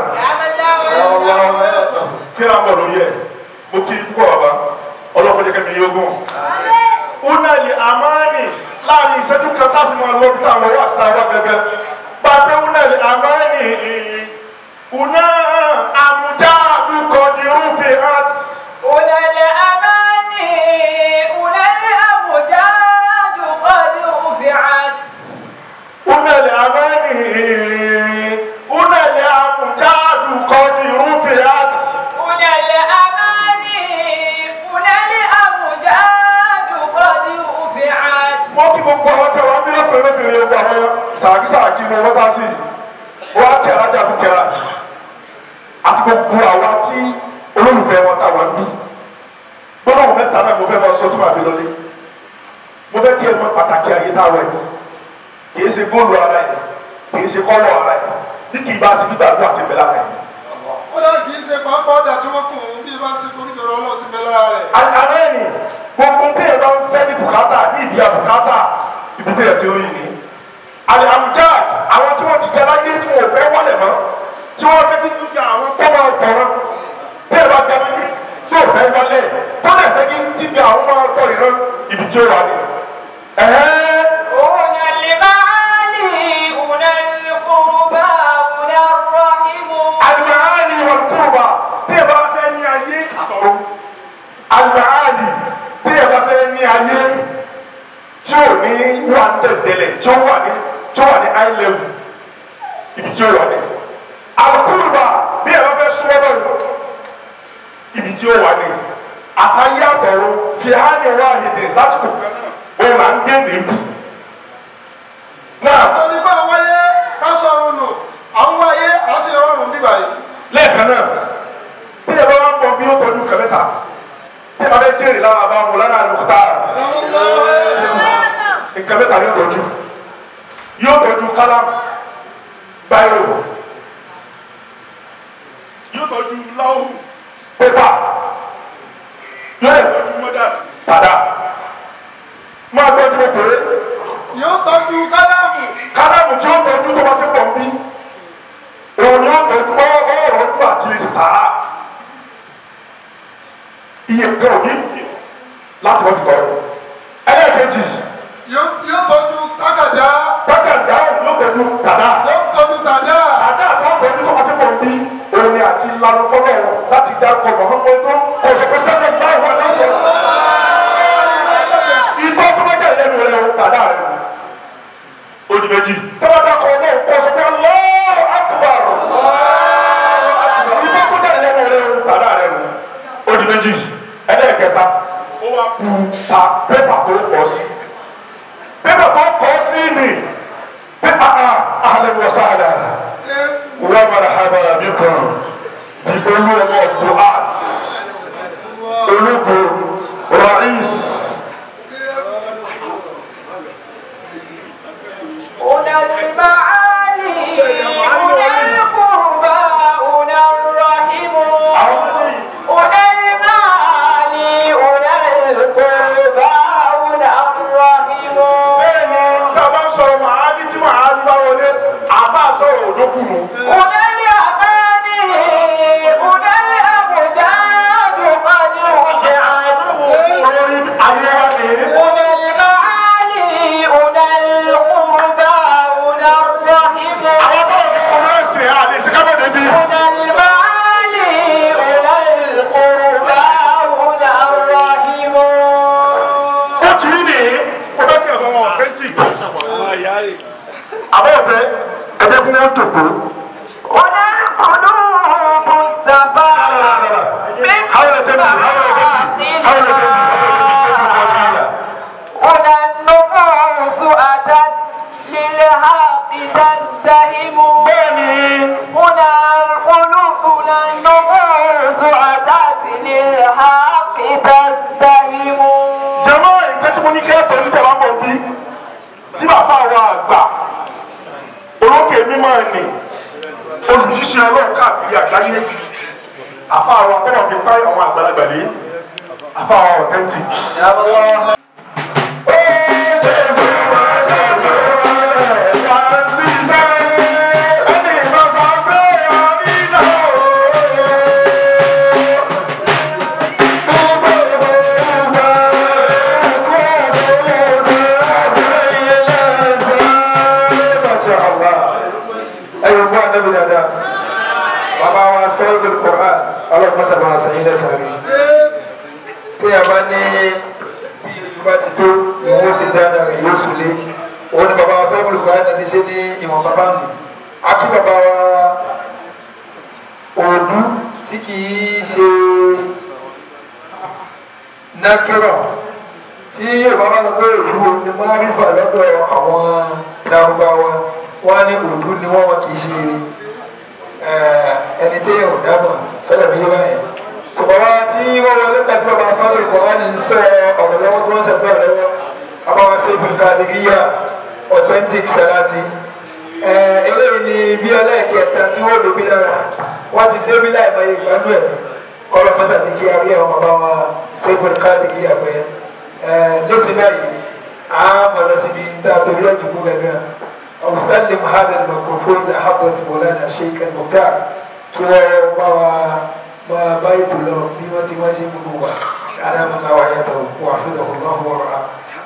Speaker 8: tí a ń bọ̀ lórí ẹ̀ mo kí púpọ̀ bàbá ọlọ́kọ̀ jẹ́ kẹ́mi yóò gùn. una li amani láàrin ìṣẹ́jú kan táfi máa lọ bí táwọn wà sí àwọn gẹ́gẹ́ bàtẹ́ una li amani una amujadu kọdiru fi art.
Speaker 9: أولى الأماني أولى الأمجاد قد رفعت
Speaker 8: una li amani una li amujadu kọdiru fi art.
Speaker 9: أولى الأماني أولى الأمجاد قد رفعت
Speaker 8: wọ́n kí gbogbo àwọn tí wọ́n bí lọ́kùnrin lóbìnrin ogun àwọn sàákì sàákì ní wọ́n sáà sí wọ́n á kẹ́ra jáde kẹ́ra àti gbogbo àwa tí olólùfẹ́ wọn tá wà ń bí gbọ́dọ̀ wọn mẹ́ta náà mo fẹ́ máa sọ tí màá fi lọlé mo fẹ́ kí ẹ mọ pàtàkì ayé tá a wà yìí kì í ṣe góòlù ara yìí kì í ṣe kọ́lọ̀ ara yìí bí kì í bá ṣe gbígbàdúrà àti ìbẹ̀lẹ̀ ara yìí.
Speaker 1: ó dà kì í ṣe pápá ọ̀dà tí wọ́n kùn ún bí ibà ṣe torí bẹ̀rẹ̀ ọlọ́run ti bẹ̀ lára rẹ̀.
Speaker 8: ààrẹ ni gbogbo téèyàn bá ń fẹ́ ní bùkátà ní ìdí àbùkátà ibi téèyàn ti rí ni àlẹ amujad àwọn tí wọ́n ti jẹ láyé tí wọ́n ò fẹ́ wọlé mọ́ tí wọ́n fẹ́ kí dúkìá àwọn tó máa tọrọ téèyàn bá jẹ láyé tí ò fẹ́ wọlé tó lè fẹ́ kí dúkìá àwọn máa tọ ìran ibi tí ó wà ní. ẹ̀hẹ́n
Speaker 9: أولى المعالي أولى القربى أولى الرحم
Speaker 8: alimaali wọn kúròbà téèyàn bá fẹ́ ní ayé àtọ̀rọ̀ alimaali téèyàn bá fẹ́ ní ayé tí ò ní wà ń dẹ̀dẹ̀lẹ̀ tí ó wà ní tí ó wà ní high level ibi tí ó wà ní alukúròbà bí ẹ bá fẹ́ súnmọ́ bẹ́ẹ̀ ibi tí ó wà ní àtàyé àtọ̀rọ̀ fi hàn ní wáhìdì lásìkò kan náà òun là ń gé nìbí náà
Speaker 1: torí bá wáyé ká sọ̀rọ̀ nù àwọn wáyé à ń ṣe rọrùn bíbà yìí.
Speaker 8: lẹ́ẹ̀kan náà tí ẹ bá wá ń bọ̀ bí ó tọ́jú nǹkan mẹ́ta tí ẹ bá fẹ́ jèrè lára bá wọn lára àlùkùtà nǹkan mẹ́ta ni ó tọ́jú yóò tọ́jú kálámù báyìí yóò tọ́jú láwù pépà yóò lè tọ́jú mọ́dà padà máa gbọ́ tí mo pè é
Speaker 1: yóò tọ́jú kálámù.
Speaker 8: kálámù tí ó tọ́jú tó bá ti pọ̀ ń bí òun yóò tọ́jú ọ̀rọ̀ ojú àti lè ṣe sàárà iye kan ò ní fi láti wọ́n fi tọ́jú ẹlẹ́ẹ̀kejì
Speaker 1: yóò yóò tọ́jú tákàdá.
Speaker 8: pákàndá yóò tọ́jú dàdá
Speaker 1: yóò tọ́jú tàdá.
Speaker 8: dàdá tó tọ́jú tó bá ti pọ̀ ń bí òun ni àti lanu fọ́lọ́ láti dá ọkọ̀ mọ̀hánmọ́ tó kò sọ pé sẹ́lẹ̀ náà wà láwùjọ ìgbọ́ tó bá jẹ́ ìlẹ́nu rẹ̀ o dàdá rẹ̀ o di méjì tọ́wọ́dà kan náà kò sọ pé Allahu Akbar ìgbọ́ tó jẹ́ ìlẹ́nu rẹ̀ o dàdá rẹ̀ o di méjì ẹlẹ́ẹ̀kẹta ó wá kú ta pépà tó kọ́ sí pépà tó kọ́ sí ni pépà ahlan wa sahlan
Speaker 1: ṣé
Speaker 8: wa marhaba بكم بأولو الدعاة ológo rais
Speaker 9: هنا المعالي هنا القربى هنا الرحم هنا المعالي هنا القربى هنا الرحم
Speaker 8: bẹ́ẹ̀ni tá a bá sọ̀rọ̀ màálí tí màálí bá wọlé àfa sọ̀rọ̀ òjòkú nù.
Speaker 9: هنا الياباني هنا الأمجاد قد رفعت
Speaker 8: orin ayẹyẹ ni
Speaker 9: هنا المعالي هنا القربى هنا الرحم
Speaker 8: àwọn tó ń fi kọ́mọ́ ẹ̀sìn àlè ìsìnkámọ́ débi.
Speaker 9: هنا المعالي هنا القربى هنا الرحم
Speaker 8: ó ti rí nìyí ó fẹ́ kí ọ̀bọ̀ wọn authentic. àbọ̀ ọ̀fẹ́ ẹ̀jẹ̀ kí wọ́n tòkó.
Speaker 9: هنا القلوب الصفاء من
Speaker 8: حاول تبني حاول تبني حاول تبني سيف القضية.
Speaker 9: هنا النفوس أتت للحق تزدهم
Speaker 8: bẹ́ẹ̀ni
Speaker 9: هنا القلوب هنا النفوس أتت للحق تزدهم
Speaker 8: jẹ́mọ́ nǹkan tí mo ní kẹ́ pẹ̀lú tẹ̀wá bọ̀ bí tí bàbá wa àgbà olókè mímọ́ ni olùjíṣẹ́ ọlọ́run káàkiri àgbáyé àfa àwọn akẹ́kọ̀ọ́ fi pa àwọn àgbàlagbà lé àfa àwọn authentic.
Speaker 3: ẹ̀yọ̀ gbọ́ ànábì dáadáa bàbá wa sọ́ọ́ bí kọ́ra ọlọ́pàá sábà sẹ́yìn lẹ́sàn-án rí tí a bá ní bí ojú bá ti tó ìwọ́n sì dáadáa rẹ̀ yóò sùn lé òun ni bàbá wa sọ́ọ́ bí kọ́ra náà ti ṣe ní ìwọ̀n bàbá mi akí bàbá wa òdu tí kì í ṣe nákẹ́rọ̀ tí yorùbá bá sọ pé òdu ni máa rí fà lọ́dọ̀ àwọn lárúbáwá wọn á ní òdu ni wọ́n wọn kì í ṣe ẹni tí yóò dábọ̀ sọ́dọ̀ mi yé báyìí sọ̀bọ̀wá tí wọ́n wọlé pàtí bàbá sọ́dọ̀ ìkọ̀wá ní sọ ọ̀rọ̀ lọ́wọ́ tí wọ́n ṣe bẹ́ẹ̀ lọ́wọ́ àbáwọn sẹ́fún kàdíríyà authentic salati eléyìí ni bí ẹlẹ́ẹ̀kẹta tí wọ́n lò bí lára wọ́n ti débi láì máa yẹ ìgbánú ẹ̀mí kọ́lọ́ pẹ́sà ti kí arí àwọn bàbá wa sẹ́fún kàdíríyà pẹ́ lẹ́sìn báyìí a máa lọ síbi tá a torí ọ̀jọ̀ kú gẹ́gẹ́ أسلم هذا الميكروفون لحضرة مولانا الشيخ المختار kí wọ́n bá wa máa bá ètò lọ bí wọ́n ti máa ṣe gbogbo wa ṣáàdámà láwa yàtọ̀ wà fílẹ̀ ọlọ́run wọ́n rà.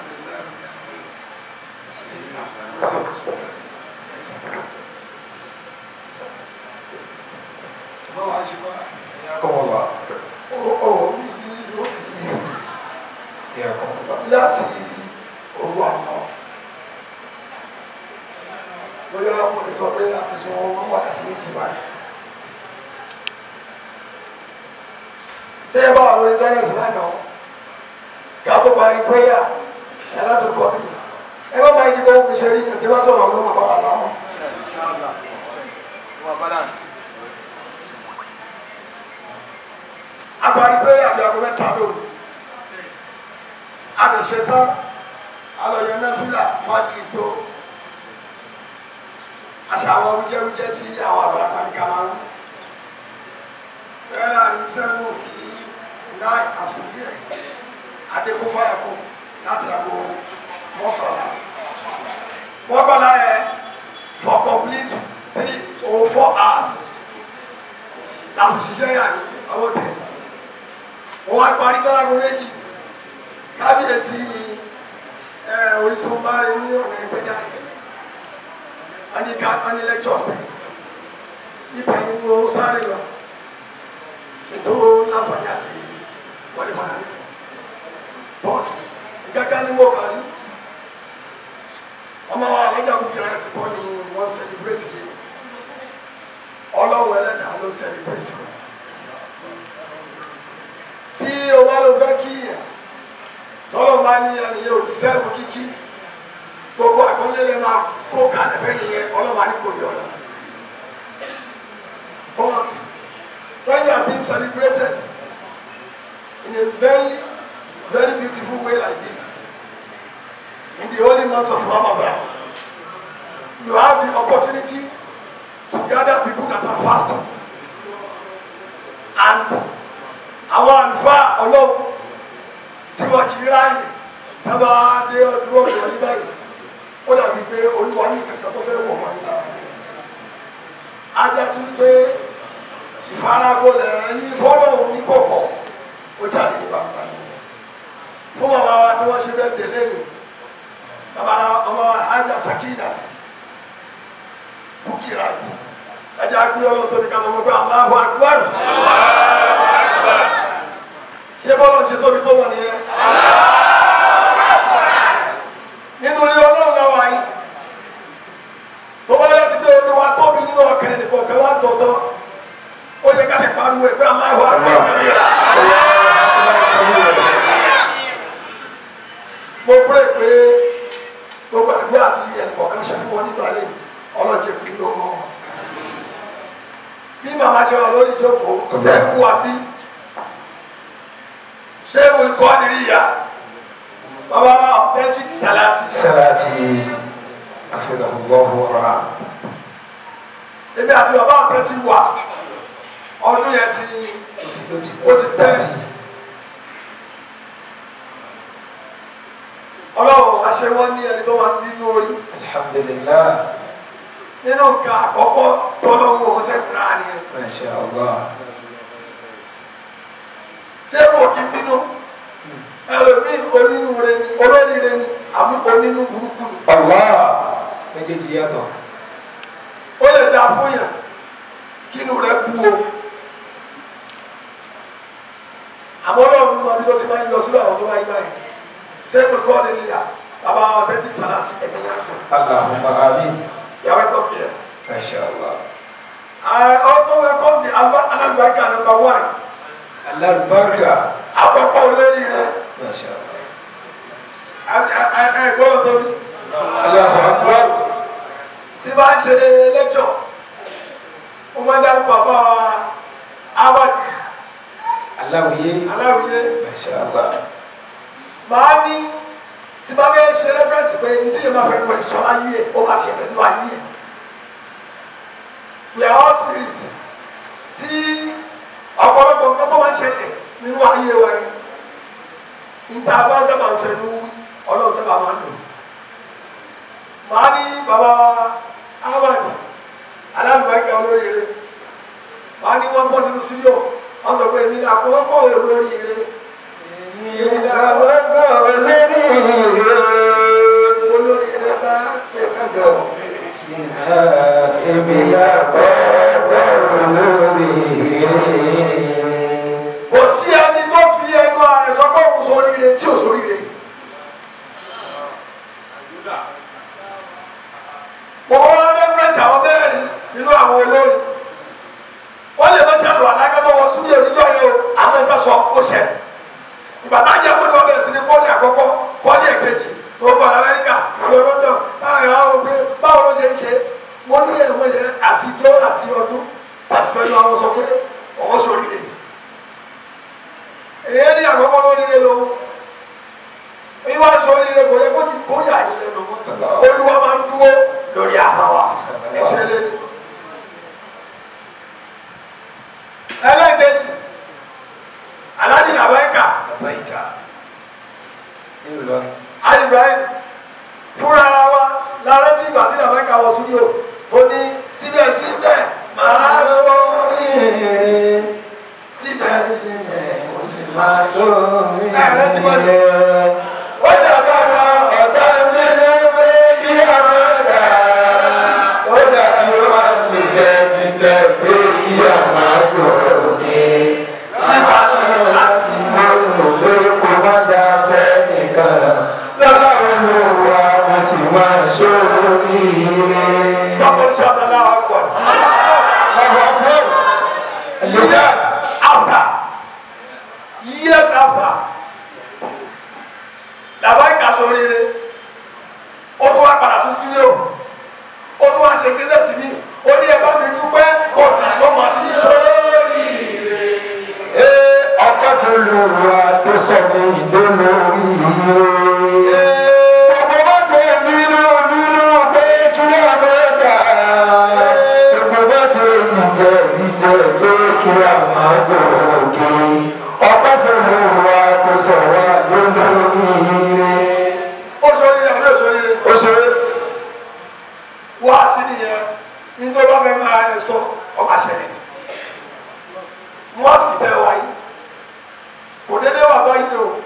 Speaker 6: báwa ṣe wá
Speaker 3: ìyá kọ́ wọ́n wá
Speaker 6: ọ̀rọ̀ mi yìí ló ti yí
Speaker 3: ìyá kọ́ wọ́n wá.
Speaker 6: láti òru àná bóyá mo lè sọ pé láti sọ wọn wákàtí méjì báyìí. tẹ́yẹ bá wà lórí tẹ́lẹ̀sì lánàá ká tó parí péyà ẹ láti kọ́ mi ẹ bá máa ń dìbò mi ṣe rí ẹ ti bá sọ̀rọ̀ ọ̀gbọ́n máa padà láwọn. a parí péyà bí aago mẹ́ta lóru a lè ṣe tán a lọ yẹn náfìlà fájìrì tó àṣà àwọn wíjẹ́wíjẹ́ tí àwọn àgbàlagbà ní ká máa ń wí bẹ́ẹ̀ láàrin seven sí nine àsòfin ẹ̀ adékúnfàyàkó láti àgbo mọ́kànlá mọ́kànlá yẹn for complete three or four hours láti ṣiṣẹ́ yà yín ọwọ́ tẹ̀ wọ́n wá parí dálágo méjì kábíyèsí orísun báre ní ọ̀nà ìgbéga wọ́n ní ká wọ́n ní lẹ́kṣọ̀ pẹ̀ ibẹ̀ ni mo sáré lọ ètò láǹfààní àti wọlé padà sí but ìgágá ni mo kàn rí ọmọ wa alájà kúkìrá ti kọ́ ni wọ́n celebrate lé ọlọ́run ẹlẹ́dàá ló celebrate wọn tí o bá lọ fẹ́ kí yà tọ́lọ́ bá ní ẹni yóò dísẹ́ẹ̀fù kíkí gbogbo àgbọ̀nlélẹ̀ máa kó kalẹ̀ fẹ́ nìyẹn ọlọ́run á ní kò yọ ọ̀nà ó celebrated in a very, very beautiful way like this in the holy month of Ramadan. You have the opportunity to gather people that are fasting and àwọn àlùfáà ọlọ́run tí wọ́n kì í ráàyè tábà dé ọdún ọdún ọyí báyìí ó dàbí pé olúwa ní kankan tó fẹ́ wọ̀ wọ́n lára ni ajá sí pé ìfaragbolẹ̀ yín fọ́lọ́run ní kọ̀kọ̀ ó jáde ní gbangba nìyẹn fún bàbá wa tí wọ́n ṣe bẹ́ẹ̀ délé ni bàbá ọmọ wa ajá sakinas bukki rice ẹjẹ agbé ọlọ́run tóbi ká lọ́wọ́ pé Allahu Akbar ṣé bọ́lá ń ṣe tóbi tó wọ̀ nìyẹn nínú ilé ọlọ́run náà wáyé tó bá yẹ sí pé olúwa tóbi nínú ọkàn ẹnìkan kan wá tọ̀tọ̀ ó yẹ ká lè pariwo ẹ̀ pé Allahu Akbar kabira mo pray pé gbogbo àdúrà tí ẹnìkan kan ṣe fún wọn nígbà lẹ́yìn ọlọ́jẹ̀ kì í ló mọ́ wọn bí màmá ṣe wà lórí ìjókòó ṣe fún wa bí ṣé mo kọ́ nírí ìyá bàbá authentic salati
Speaker 3: salati afẹ́dàgbọ́hu ọ̀rá
Speaker 6: èmi àti bàbá authentic wà ọdún yẹn ti ó ti pẹ́ sí ọlọ́run àṣẹ wọn ní ẹni tó wà nínú orí
Speaker 3: alhamdulillah
Speaker 6: nínú nǹkan àkọ́kọ́ tọ́lọ́wọ́ wọn sẹ́kùn náà nìyẹn
Speaker 3: masha allah
Speaker 6: ṣé wò kí n bínú ẹlòmíì onínúure ni olóríire ni àbí onínú burúkú ni
Speaker 3: allah méjèèjì yàtọ̀
Speaker 6: ó lè dá fún yàn kí inú rẹ bu o àmọ́ ọlọ́run mọ bí tó ti máa ń yọ sílẹ̀ àwọn tó bá rí báyìí sẹ́kùn kọ́ ni níyà bàbá authentic salati ẹ̀mí yà kọ́
Speaker 3: allahumma amin
Speaker 6: yà welcome here
Speaker 3: masha allah
Speaker 6: I also welcome the Alba- alágbàkà number one
Speaker 3: alalubarika
Speaker 6: àkọ́kọ́ olóríire
Speaker 3: masha allah
Speaker 6: ẹ ẹ gbọ́dọ̀ tó ní.
Speaker 3: allahu akbar
Speaker 6: tí bá ń ṣe lẹ́kṣọ̀ ó máa ń dárúkọ àbá awad
Speaker 3: aláwìyé
Speaker 6: aláwìyé
Speaker 3: masha allah
Speaker 6: màá ní tí bá bẹ́ẹ̀ ṣe rẹ́fẹ́rẹ́nsì pé ní tí yẹn máa fẹ́ lu ẹ̀ṣọ́ ayé ẹ̀ ó máa ṣe ẹ̀fẹ́ nínú ayé ẹ̀ we are all spirit tí ọ̀pọ̀lọpọ̀ nǹkan tó máa ń ṣẹlẹ̀ nínú ayé wa yẹn ìta bá sábà ń fẹnu wí ọlọ́run sábà máa ń lò màá ní bàbá awad alálùbáríkà olóríire màá ní wọ́n bọ́ sínú sílíò wọ́n sọ pé èmi ní àkọ́kọ́ olóríire èmi ní àkọ́kọ́ olóríire bá pè kájọ
Speaker 3: èmi yàtọ̀ lórí
Speaker 6: kò sí ẹni tó fi ẹnu ààrẹ sọ pé òun sóríire tí ò sóríire mo wá rẹ́fúrẹ́nsì àwọn mẹ́rin nínú àwọn olórin wọ́n lè má ṣe àlọ́ alágbẹ́bọ̀ wọ súnmí oníjọ́ yẹn o àwọn ẹgbẹ́ sọ ó ṣẹ ìbàdàn ajá wọn ni wọ́n bẹ̀rẹ̀ sí ní kọ́ọ̀lì àkọ́kọ́ kọ́ọ̀lì èkejì tó fọ amẹ́ríkà lọ london báyọ̀ àwọn ògbé báwo ló ṣe ń ṣe mo ní ẹ̀wọ̀n yẹn àtijọ́ àti ọdún láti fẹ́ lọ àwọn sọ pé ọ̀hún sóríire èyí ní àkọ́kọ́ lóríire lọ ìwà sóríire kò yẹ kó ti kó yà yín lẹ́nu mọ́ olúwa máa ń dúró lórí ahọ́n wa ẹ̀ṣẹ̀ lẹ́nu. ẹlẹ́gẹ̀ẹ́jì alájí làbáyíkà
Speaker 3: àbáyíká nínú Ìlọrin
Speaker 6: ali ibrahim fúnra ara wa lára tí ìgbà tí làbáyíkà wọ súdíò tó ní síbẹ̀síbẹ̀ máa sórí síbẹ̀síbẹ̀ mo sì máa sórí ẹ̀rẹ́ tí wọ́n ní.
Speaker 3: ó dàbára ọ̀tá nínú méjì àmàdà ó dàbí wọn dìtẹ̀ dìtẹ̀ pé kí a máa gòkè nígbà tí láti mọ́nù pé kò má dá fẹ́ nìkan lọ́lọ́run ló wà mo sì máa ṣoríire.
Speaker 6: somebody shout Allahu Akbar. years
Speaker 3: Yes.
Speaker 6: after years after làbáyíkà sóríire ó tún wá padà sí sílé o ó tún wá ṣe kéṣẹ́ sí mi ó ní ẹ bá mi dúpẹ́ ó ti lọ́mọ àti yíṣọ́
Speaker 7: tẹ̀lé kí a máa gòkè ọpẹ́ fẹ́mi wa tó sọ wá lólóríire.
Speaker 6: ó sọríire àbí ó sọríire
Speaker 7: ó ṣe
Speaker 6: wá sí nìyẹn ní tó bá fẹ́ máa ẹ sọ ọkà ṣẹlẹ̀ mọ́sìkì tẹ wáyé kò dédé wà báyìí o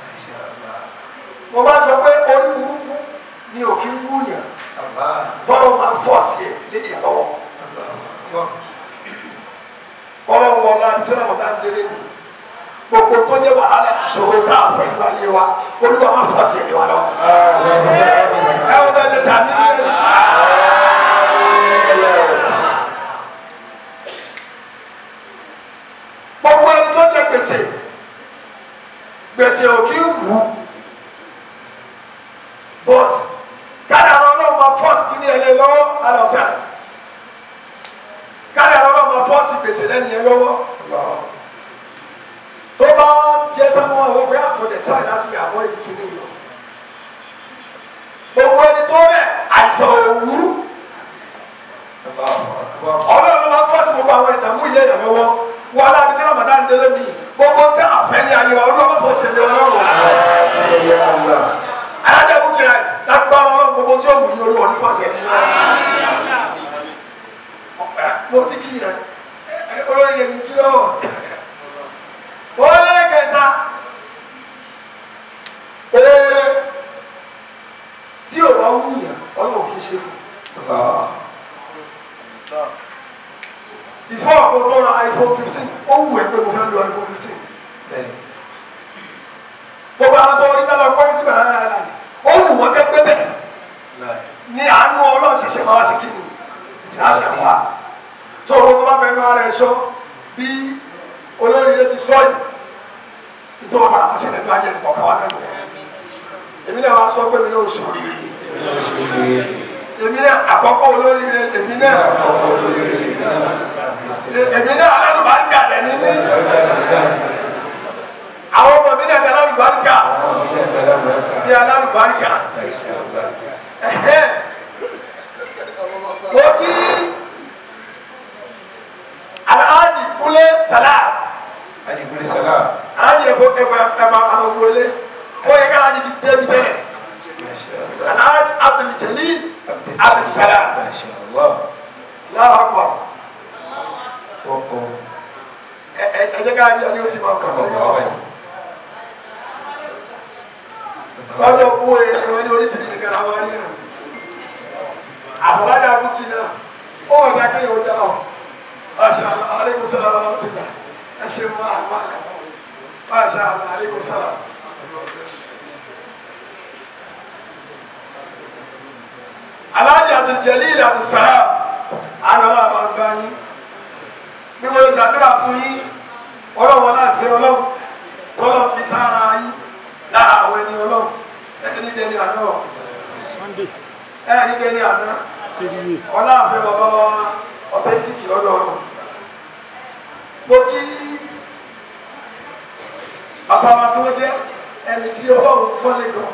Speaker 6: mo bá sọ pé orí burúkú ni ò kí ń wúyàn tọ́lọ́ máa ń fọ́ sí ẹ léyìn lọ́wọ́ ọlọ́run wọlá ní tí wọ́n bá ń délé ni gbogbo tó jẹ́ wàhálà àti ìṣòro tá a fẹ́ gba ayé wa olúwa máa fọ́ sí ẹ ní wa lọ́wọ́ ẹ wọ́n bá ṣe sàmì ní ẹni tí. gbogbo ẹni tó jẹ gbèsè gbèsè ò kí ń wù ú but kádàrá ọlọ́run máa fọ́ọ̀sì kíní ẹ̀ lé lọ́wọ́ alọ́sà kádàrá ọlọ́run máa fọ́ọ̀sì gbèsè lẹ́nu yẹn lọ́wọ́ tó bá jẹ́ tó wọ́n wọ́n pé àpòdè tíráì láti yàgò ìdí kíní yìí o gbogbo ẹni tó rẹ̀ àìsàn òwú ọlọ́run ló máa fọ́ọ̀sì gbogbo àwọn ìdààmú ilé yẹn lọ́wọ́ wọn alábi tí ramadan délé mi gbogbo tí a fẹ́ ní ayé wa olúwa máa fọ́ọ̀sì ẹ̀yẹ wọn lọ́rùn alájà bukki right lágbára ọlọ́run gbogbo tí ó wù yí olúwa ní fọ́ọ̀sì ẹ̀yẹ wọn mo ti kí yẹn olórí yẹn ní kí lọ́wọ́ wọ́n lé kẹta oore tí ò bá wù yẹn ọlọ́run kì í ṣe fún before mo tó ra iphone fifteen ó wù ẹ́ pé mo fẹ́ lo iphone fifteen gbogbo àwọn tó rí tálọ kọ́ sí bàrà island ó wù wọ́n kẹ́ pé bẹ́ẹ̀ ni àánú ọlọ́run ṣẹ̀ṣẹ̀ máa wá sí kí ni ìtì á ṣẹ̀ wá tó owó tó bá fẹ́ nu ara ẹ̀ sọ bí olóríire ti sọ yìí nítorí wọn padà máa ṣẹlẹ̀ ní ayé ẹ̀kọ́ káwá náà èmi náà wá sọ pé mi náà oṣù rírì èmi náà àkọ́kọ́ olóríire èmi náà èmi náà alálùbáríkà dẹ̀ ní mí àwọn ọmọ mi náà ní alálùbáríkà ní alálùbáríkà ẹ̀hẹ́ mo kí alhaji kúlé salam
Speaker 7: Ajibule salam.
Speaker 6: alhaji ẹ̀fọ́ ẹ̀fọ́ ẹ̀fọ́ àwọn wọlé ó yẹ ká alhaji ti débi tẹ́lẹ̀ alhaji abduljalil abdulsalam
Speaker 7: Masha Allah.
Speaker 6: láwọn akọ
Speaker 7: Oh, oh.
Speaker 6: ẹ ẹ ẹ jẹ́ ká alhaji ọdún yóò ti máa kọ̀ ọ́ lọ́jọ́ kú èrè wọn ní oríṣiríṣi nìkan àwọn arí náà àfọlájà búkì náà ó wọ̀ ní akéyìn ó dá ọ Masha Allah aleykum salaam wa rahmatulah ẹ ṣe mú àmà rẹ Masha Allah aleykum salaam. Alhaji Abduljalil Abdulsalam àdàlà àbàǹgbà yín bí mo lè ṣàdúrà fún yín ọlọ́wọ́ náà fẹ́ ọlọ́wọ́ kọ́lọ́ fi sára yín lára àwọn ẹni ọlọ́run ẹni dẹni àná ẹni dẹni àná ọláàfẹ bàbá wa ọtẹntìkì lọ́dọ̀ ọlọ́run mo kí bàbá wa tí wọ́n jẹ́ ẹni tí ọlọ́run gbọ́lé gan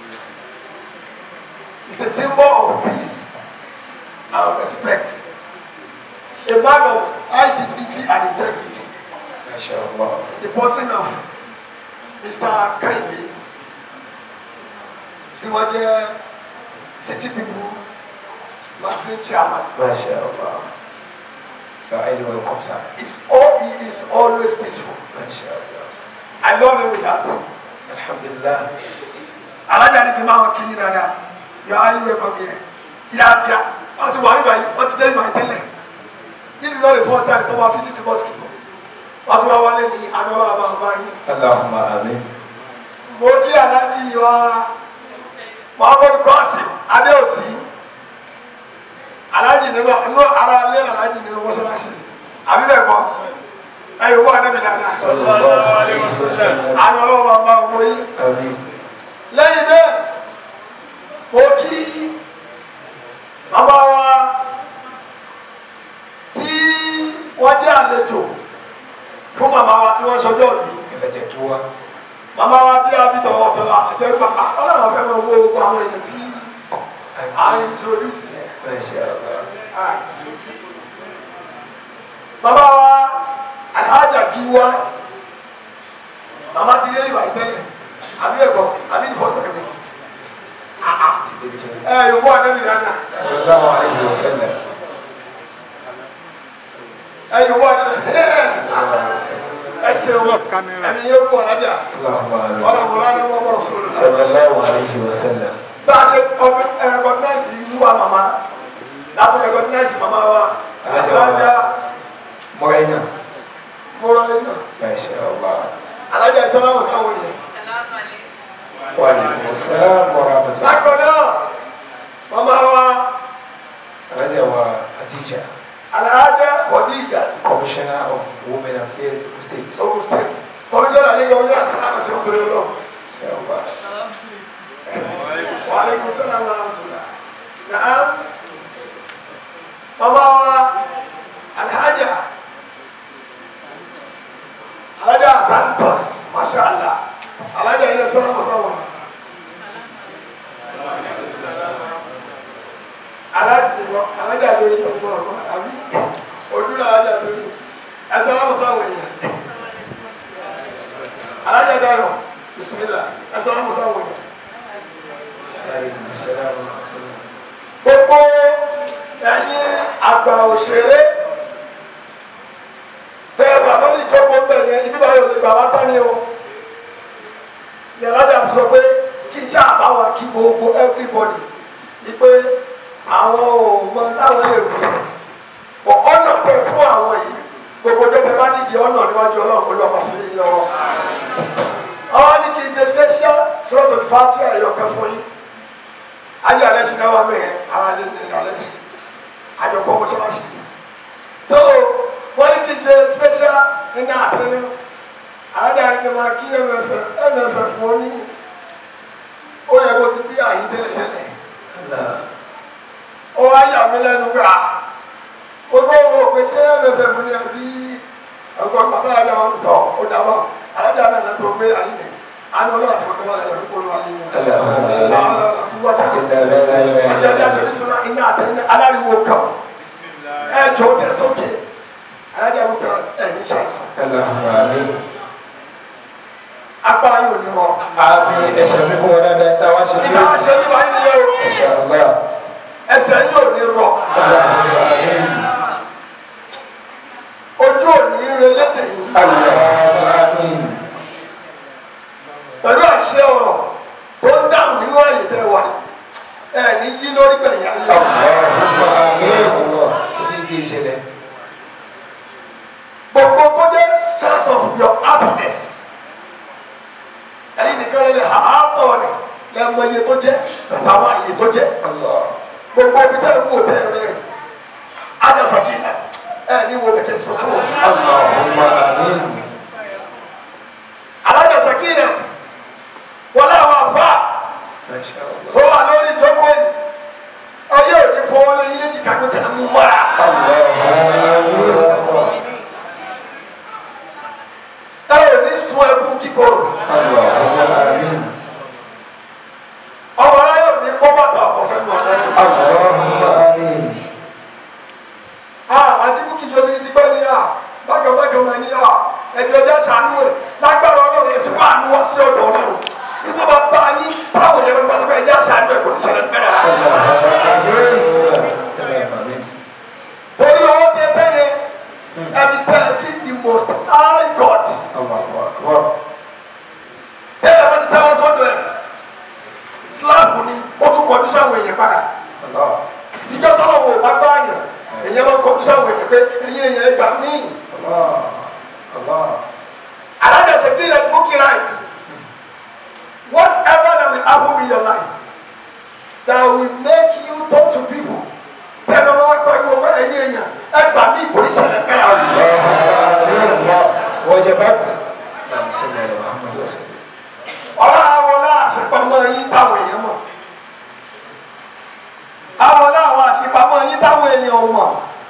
Speaker 6: is a symbol of peace and respect a man of high dignity and integrity
Speaker 7: Masha Allah.
Speaker 6: the person of Mr. Kehinde tí wọ́n jẹ́ city people magazine chairman
Speaker 7: Masha Allah. You are anyway welcome, sir.
Speaker 6: is all he is always peaceful
Speaker 7: Masha Allah.
Speaker 6: I love him with that
Speaker 7: Alhamdulillah.
Speaker 6: alájà ni kí n máa wọn kí yín dáadáa you are highly welcome here yá yá wọ́n ti wà nígbà yìí wọ́n ti dé ìgbà yìí tẹ́lẹ̀ this is not the first time tó bá visit mosque wọ́n ti wá wálé ní anọ́lá àbáwá yín.
Speaker 7: Allahumma amin.
Speaker 6: mo kí aláàjì wa muhammadu kọ́sìm adéòtí aláàjì nínú inú ara lé aláàjì nínú mọ́ṣáláṣí àbí bẹ́ẹ̀ kọ́ ẹ̀yìn owó anábì dáadáa
Speaker 7: Sallallahu alayhi wa sallam.
Speaker 6: àná ọlọ́wọ́ máa bá gbogbo yín
Speaker 7: Amin.
Speaker 6: lẹ́yìn bẹ́ẹ̀ mo kí bàbá wa tí wọ́n jẹ́ àlejò fún màmá wa tí wọ́n ṣọjọ́ bí
Speaker 7: Ẹlẹ́jẹ̀ tó wá.
Speaker 6: màmá wa tí a bí tọwọ́tọwọ́ àti tẹ́lẹ̀ pàpà ọlọ́run fẹ́ mọ owó gbogbo àwọn èèyàn tí a introduce yẹn.
Speaker 7: Masha Allah.
Speaker 6: Alright. bàbá wa alhaja kí wá màmá ti dé ìgbà ìtẹ́lẹ̀ àbí ẹ̀kọ́ àbí ní fọ́sẹ̀ mi ẹ yòówó àdébì dáadáa
Speaker 7: sallallahu alaihi wasallam
Speaker 6: ẹ yòówó àdébì ẹ ṣeun ẹni yóò kó alájà
Speaker 7: Allahumma amin
Speaker 6: ọlọ́mọlá ni wọ́n bọ̀rọ̀ sọ̀rọ̀ sí.
Speaker 7: sallallahu alaihi wasallam
Speaker 6: bá a ṣe ẹrẹkọdínẹ́sì wíwá màmá látọ̀ ẹrẹkọdínẹ́sì màmá wa alájà
Speaker 7: Morena
Speaker 6: mọ́ra iná
Speaker 7: masha Allah
Speaker 6: alájà ìsọ́lámù sáwọn èèyàn.
Speaker 7: wa alaikum assalam wa rahmatullah
Speaker 6: bákan náà màmá wa
Speaker 7: Alhaja wa Adija
Speaker 6: alájà kọ̀díjà
Speaker 7: Commissioner of Women Affairs Ogun State
Speaker 6: Ogun State kọmíṣọ́nà yìí kọmíṣọ́nà àti sáà ṣe wọ́n torí ọlọ́run.
Speaker 7: Inshallah
Speaker 6: wa aleykum salaam wa rahmatulah. Naam. Mama wa Alhaja Alhaja Santos Masha Allah. Alhaja yìí lè sọ́nà mọ́sá wọn. Alhaji wọ Alhaja lórí gbogbo ọ̀gbọ́n àbí Odúnà Alhaja lórí ẹ sọ́nà mọ́sá wọn yẹn. Alhaja dayọ̀ bisimilá ẹ sọ́nà mọ́sá wọn yẹn
Speaker 7: alaikum assalam wa rahmatullah
Speaker 6: gbogbo ẹ̀yin àgbà òṣèré tẹ wà lórí ìjókòó ń bẹ̀rẹ̀ ibi báyìí ò lè gbà wá tán ni o yàrá fi sọ pé kí n ṣáà bá wa kí gbogbo everybody yìí pé àwọn ò mọ táwọn lè wí bọ̀ ọ̀nà tẹ fún àwọn yìí gbogbo ọjọ́ tẹ bá nídìí ọ̀nà níwájú ọlọ́run pẹ̀lú ọmọ fún yín lọ́wọ́ àwọn ní kí n ṣe special sọ́tò fatia ẹ̀yọ̀kan fún yín ayé alẹ́ sí náà wà mẹ́ ara lé ní alẹ́ sí àjọpọ̀ mọ́ṣáláṣí so wọ́n ní kí n ṣe special iná àtẹnú alájà ni máa kí mff mff wọn ní ó yẹ kó ti bí àyín tẹ́lẹ̀tẹ́lẹ̀ ó wá yà mí lẹ́nu gbà ó gbọ́ wo pé ṣé mff ni àbí ọgbọ́n pàtó alájà wọn tọ̀ ó dábọ̀ alájà náà lẹ́tọ̀ gbé àyín ni àná ọlọ́run àti ọkọ̀ wọn lẹ́nu kó lọ ayé wọn wata ajaja sọ bisimilá iná àtẹnudẹ aláriwo kan ẹ jọ tẹ tó ké alájà wò kẹrẹ ẹ ní sàásì
Speaker 7: Allahumma amin
Speaker 6: apá yóò ní rọ.
Speaker 7: àmín ẹsẹ̀ mi fún wọn dáadáa tá a wá ṣe
Speaker 6: ìgbà wá ṣe bí wàá nìyẹn o
Speaker 7: Insha Allah
Speaker 6: ẹsẹ̀ yóò ní rọ
Speaker 7: Allahumma amin
Speaker 6: ojú ò ní relédè yìí
Speaker 7: Allahumma amin
Speaker 6: pẹ̀lú àṣẹ ọ̀rọ̀ tó ń dáhùn nínú àyè tẹ wà ẹ ní yí lórí gbẹ̀yìn ayé
Speaker 7: Allahumma amin ó sì ti ṣẹlẹ̀
Speaker 6: gbogbo tó jẹ́ source of your happiness ẹ̀yin nìkan lè ha á pọ̀ rẹ̀ lẹ́mọ iye tó jẹ́ àtàwọn àyè tó jẹ́.
Speaker 7: Allah
Speaker 6: gbogbo ibi tẹ́ ń wò tẹ́ ń rẹ́rìn ajásọ kìíní ẹ ní wo kẹ̀kẹ́ sọ́kò
Speaker 7: Allahumma amin
Speaker 6: alájọsọ kìíní wọlé àwọn afa
Speaker 7: Masha Allah
Speaker 6: tó wà lórí ìjókòó yìí ọyẹ òní fọwọ́ lẹ́yìn léjì kàkó tẹ̀ mú mọ́ra
Speaker 7: Allahumma amin
Speaker 6: ẹ ò ní sun ẹkún kíkorò
Speaker 7: Allahumma amin
Speaker 6: ọmọ aráyé ò ní bọ́ bàtà ọ̀fọ̀fẹ́ nù ọ̀nà yìí.
Speaker 7: Allahumma amin
Speaker 6: àti bukki jọ ti ti gbẹ́ ní à bákan bákan máa ní à ẹ̀jẹ̀ ọjà ṣàánú ẹ̀ lágbára ọlọ́run ẹ̀ ti wá àánú wá sí ọ̀dọ̀ ọlọ́run nítorí bá bá yín báwo yẹn ló gbàgbọ́ ẹ̀jẹ̀ ṣàánú ẹ̀ kò ní ṣẹlẹ̀ nígbà rárá.
Speaker 7: Allahumma amin
Speaker 6: torí ọwọ́ tẹ tẹ́ yẹn ẹ ti tẹ́ ẹ sí the most high God
Speaker 7: Allahu akbar
Speaker 6: ẹ ẹ bá ti tẹ́ wọn sọ́dọ̀ ẹ̀ slap ni ó tún kọjú sáwọn èèyàn padà
Speaker 7: Allah
Speaker 6: ìjọ tọ́lọ́wọ́ ò bá gbá yàn èèyàn máa kọjú sáwọn èèyàn pé ẹ̀yin èèyàn ẹ gbà míì
Speaker 7: Allah Allah
Speaker 6: alájà sèkìlẹ̀ booking right whatever that will happen in your life that will make you talk to people tẹ́lẹ̀ wọn wá pariwo pé ẹ̀yin èèyàn ẹ gbà mí ìbò ìṣẹ̀lẹ̀ pẹ́lá
Speaker 7: وجبت اللهم صل على محمد وسلم
Speaker 6: ọ̀rọ̀ àwọn aláṣepamọ́ yín táwọn èèyàn mọ̀ àwọn aláwọ̀ àṣepamọ́ yín táwọn èèyàn mọ̀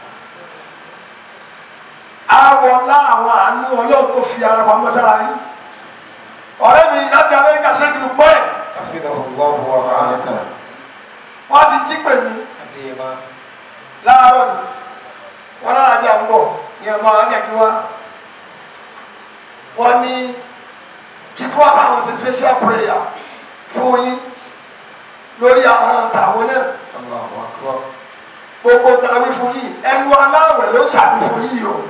Speaker 6: àwọn láwọn àánú ọlọ́run tó fi ara pamọ́ sára yín ọ̀rẹ́ mi láti amẹ́ríkà ṣẹ́kìlú pọ́ ẹ̀
Speaker 7: حفظه الله ورعايته
Speaker 6: wọ́n ti jí pè mí
Speaker 7: أديما
Speaker 6: láàárọ̀ yìí wọ́n lára jà ń bọ̀ ní ọmọ alájà kí wá wọ́n ní kí tí wọ́n bá wọn ṣe special prayer fún yín lórí àwọn tàwọn náà gbogbo tàwí fún yìí ẹnu aláwẹ̀ ló ṣàbí fún yìí o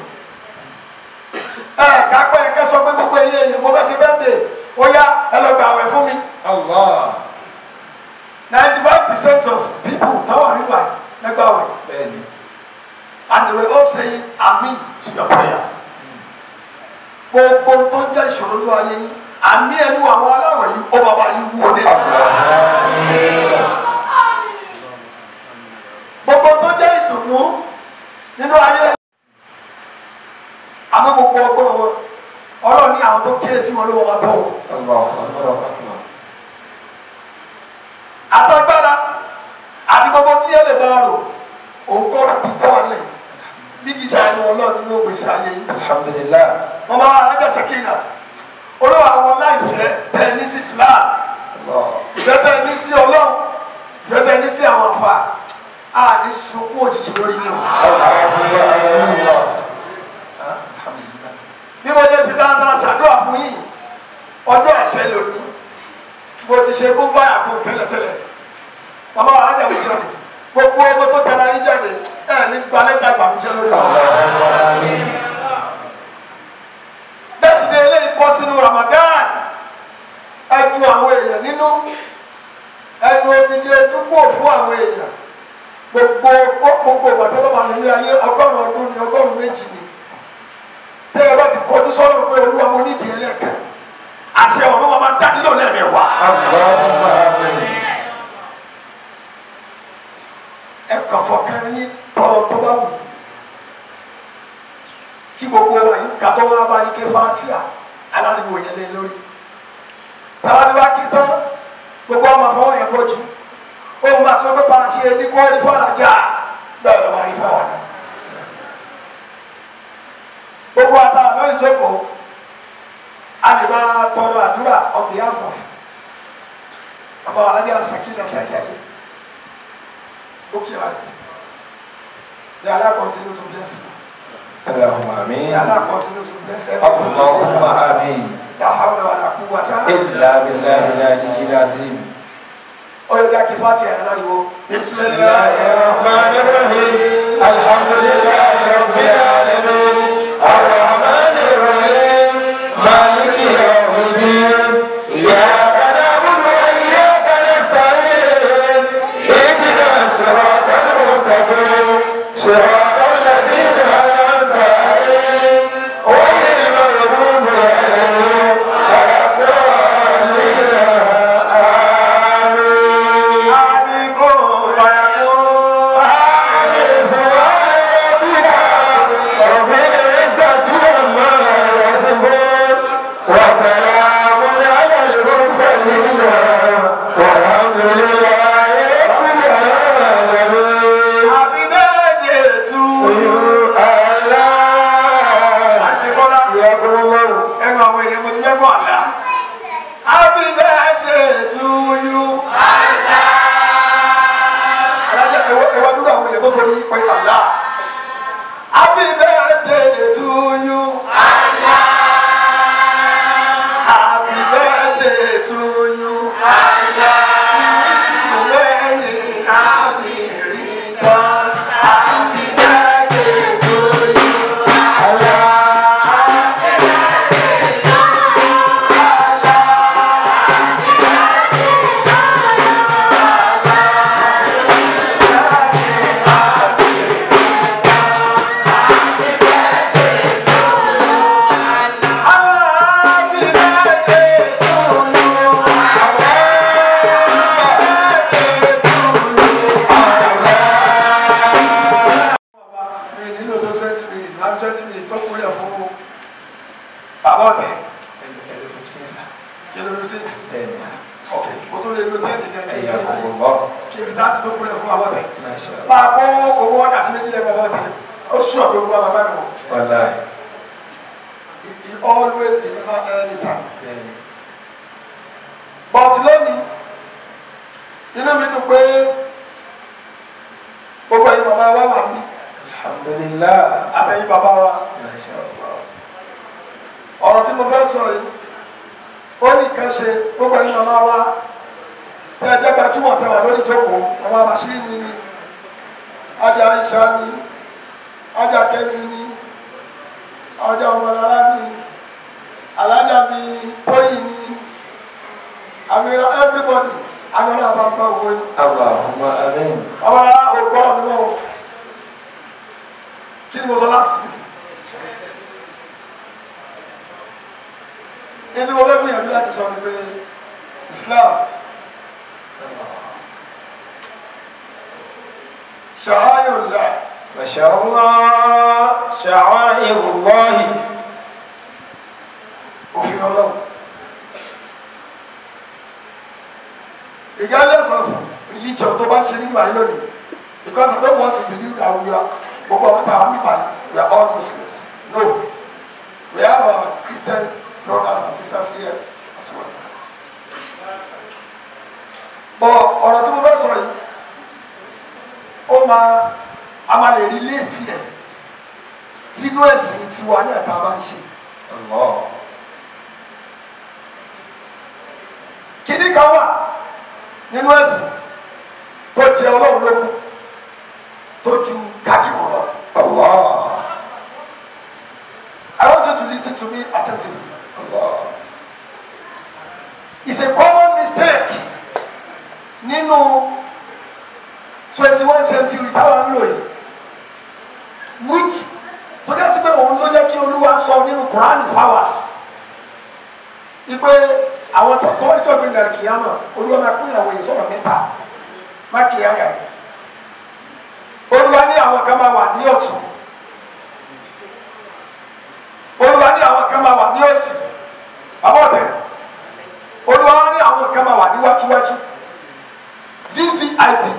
Speaker 6: ẹ kápẹ́ ẹ kẹ́sọ pé gbogbo ẹyẹ èèyàn mo fẹ́ ṣe bẹ́ẹ̀ dé ó yá ẹ lọ gbà wẹ̀ fún mi
Speaker 3: Allah
Speaker 6: ninety five percent of people táwọn àríwá ẹgbà wẹ̀
Speaker 3: bẹ́ẹ̀ni
Speaker 6: and they were all saying amen to your prayers gbogbo tó ń jẹ́ ìṣòro ló ayé yín àmì ẹnu àwọn aláwẹ̀ yìí ó bàbá yìí wú ọdẹ gbogbo tó jẹ́ ìdùnnú nínú ayé àmọ́ gbogbo ọgbọ́n wọn ọlọ́run ní àwọn tó kéré sí wọn ló wọ́n wá bọ̀ wọn.
Speaker 3: Allah
Speaker 6: àtọ́gbára àti gbogbo tí yẹn lè máa rò òun kọ́ ọ̀rọ̀ pípọ́ wà lẹ̀ bí kì í ṣe àánú ọlọ́run nínú gbèsè ayé yìí.
Speaker 3: alhamdulillah
Speaker 6: wọ́n máa alájà sakinat olówó àwọn láìfẹ́ bẹ́ẹ̀ ní sí Islam
Speaker 3: Allah
Speaker 6: ìfẹ́ bẹ́ẹ̀ ní sí ọlọ́run ìfẹ́ bẹ́ẹ̀ ní sí àwọn afa a ní sunkún òjijì lórí yìí o.
Speaker 3: alhamdulillah
Speaker 6: bí mo ṣe fi dáadáa ṣàdúrà fún yìí ọjọ́ ẹ̀ṣẹ̀ lónìí mo ti ṣe kó báyà kó tẹ́lẹ̀tẹ́lẹ̀ bàbá wa alájà mo jẹ́ gbogbo ọmọ tó tẹ̀lé ayé jáde ẹ̀ ní gbalẹ́ta ìbànújẹ́ lórí wọn. bẹ́ẹ̀ ti dé eléyìí bọ́ sínú Ramadan ẹnu àwọn èèyàn nínú ẹnu omijé dúpọ̀ fún àwọn èèyàn gbogbo gbogbo ìgbàdé bàbá nínú ayé ọgọ́rùn ọdún ni ọgọ́rùn méjì ni tẹ́ ẹ bá ti kọjú sọ́rọ̀ pé olúwa mo nídìí ẹlẹ́kẹ̀ àṣẹ ọ̀run wa máa dá nílò lẹ́ẹ̀mẹ̀wá
Speaker 3: Allahumma amin
Speaker 6: ẹ̀kọ́ fọkàn yín tọrọ tó bá wù kí gbogbo wa yín kàtọ́ wá bá yín ké fátíà aládùúgbò yẹn lé lórí tàbí wá kí tán gbogbo ọmọ fọwọ́ yẹn bọ́jú ohun bá tó pé bá a ṣe ní kọ́ ní fọ́lájà bẹ́ẹ̀ ló máa rí fọ́wọ́ náà gbogbo ata lórí ìjókòó a lè máa tọrọ àdúrà on behalf of bàbá wa alájà sàkíyà sàkíyà yìí okay right may Allah continue to bless you
Speaker 3: Allahumma amin
Speaker 6: may Allah continue to bless
Speaker 3: Allahumma amin
Speaker 6: la hawla wala quwwata
Speaker 3: illa billahi al-aliyyil azim
Speaker 6: oye ga kí fati ẹ̀ láriwo
Speaker 3: bismillahir rahmanir rahim alhamdulillahi rabbil alamin arrahmanir rahim maliki yawmiddin iyyaka na'budu wa iyyaka nasta'in ihdinas siratal mustaqim siratal ladzina an'amta alaihim ghayril maghdubi alaihim waladdallin amin
Speaker 6: àbíkó fàyàkó happy birthday to you àṣekọ́lá ẹnu àwọn èèyàn mo ti fẹ́ bọ̀ àlá happy birthday to you alájẹ ẹwà dúró àwọn èèyàn tó torí pé àlá happy birthday to you happy birthday to you we wish you many happy returns happy birthday to you. Happy birthday to you. mi nílò tó twenty minutes máa twenty minutes tó kúrẹ̀ fún bàbá ọ̀tẹ̀ kí ló ló sí ok o tún lè lo ten nìkan kí n fẹ́ kí n fi dáàtì tó kúrẹ̀ fún bàbá ọ̀tẹ̀ máa kó owó ọ̀dà sí méjìlá bàbá ọ̀tẹ̀ ó sún ọ̀gbẹ́ gbogbo bàbá mi wọ̀ he he always deliver anytime but lónìí inú mi dùn pé gbogbo ẹ̀yin màmá wa wà mí
Speaker 3: Alhamdulillah
Speaker 6: àtẹ̀yin bàbá wa ọ̀rọ̀ tí mo fẹ́ sọ yìí ó ní nǹkan ṣe gbogbo ẹ̀yin màmá wa tẹ́ ẹ jẹ́ gbajúmọ̀ tẹ́ wà lórí ìjókòó màmá bàṣírí mi ni ajá Aisha ni ajá Kẹ́mi ni ajá ọmọlára ni alájà mi tóyìn ni àmìràn everybody agbọ́dọ̀ àbámbá owó yìí
Speaker 7: Allahumma amin.
Speaker 6: ọmọlára ò gbọ́dọ̀ mi wọ́n o kí ni mo sọ láti sí ní tí mo fẹ́ gbìyànjú láti sọ ni pé Islam ṣàáyòrìlá
Speaker 7: ما شاء الله شعائر الله
Speaker 6: òfin ọlọ́run regardless of religion tó bá ṣe nígbà yìí lónìí because I don't want to believe that we are gbogbo àwọn táwọn mi báyìí we are all Muslims no we have our Christians brothers and sisters here as well but ọ̀rọ̀ tí mo fẹ́ sọ yìí ó máa a máa lè relate ẹ̀ sínú ẹ̀sìn tiwa náà tá a bá ń ṣe.
Speaker 7: الله
Speaker 6: kìíní kan wà nínú ẹ̀sìn tó jẹ ọlọ́run lógún tó ju kákìmọ̀ lọ.
Speaker 7: الله
Speaker 6: I want you to listen to me attentively.
Speaker 7: الله
Speaker 6: It's a common mistake nínú twenty one century táwa ń lò yìí which tó jẹ́ sí pé òun ló jẹ́ kí olúwa sọ nínú kùránì fáwa ipe àwọn tó tó wájú ọ̀gbìn nàìjíríà kìíyàmà olúwa máa pín àwọn èyí sọ̀rọ̀ mẹ́ta má kìí àyà yìí olúwa ní àwọn kan máa wà ní ọ̀tún olúwa ní àwọn kan máa wà ní òsì àbọ̀dẹ̀ olúwa ní àwọn kan máa wà níwájúwájú vvip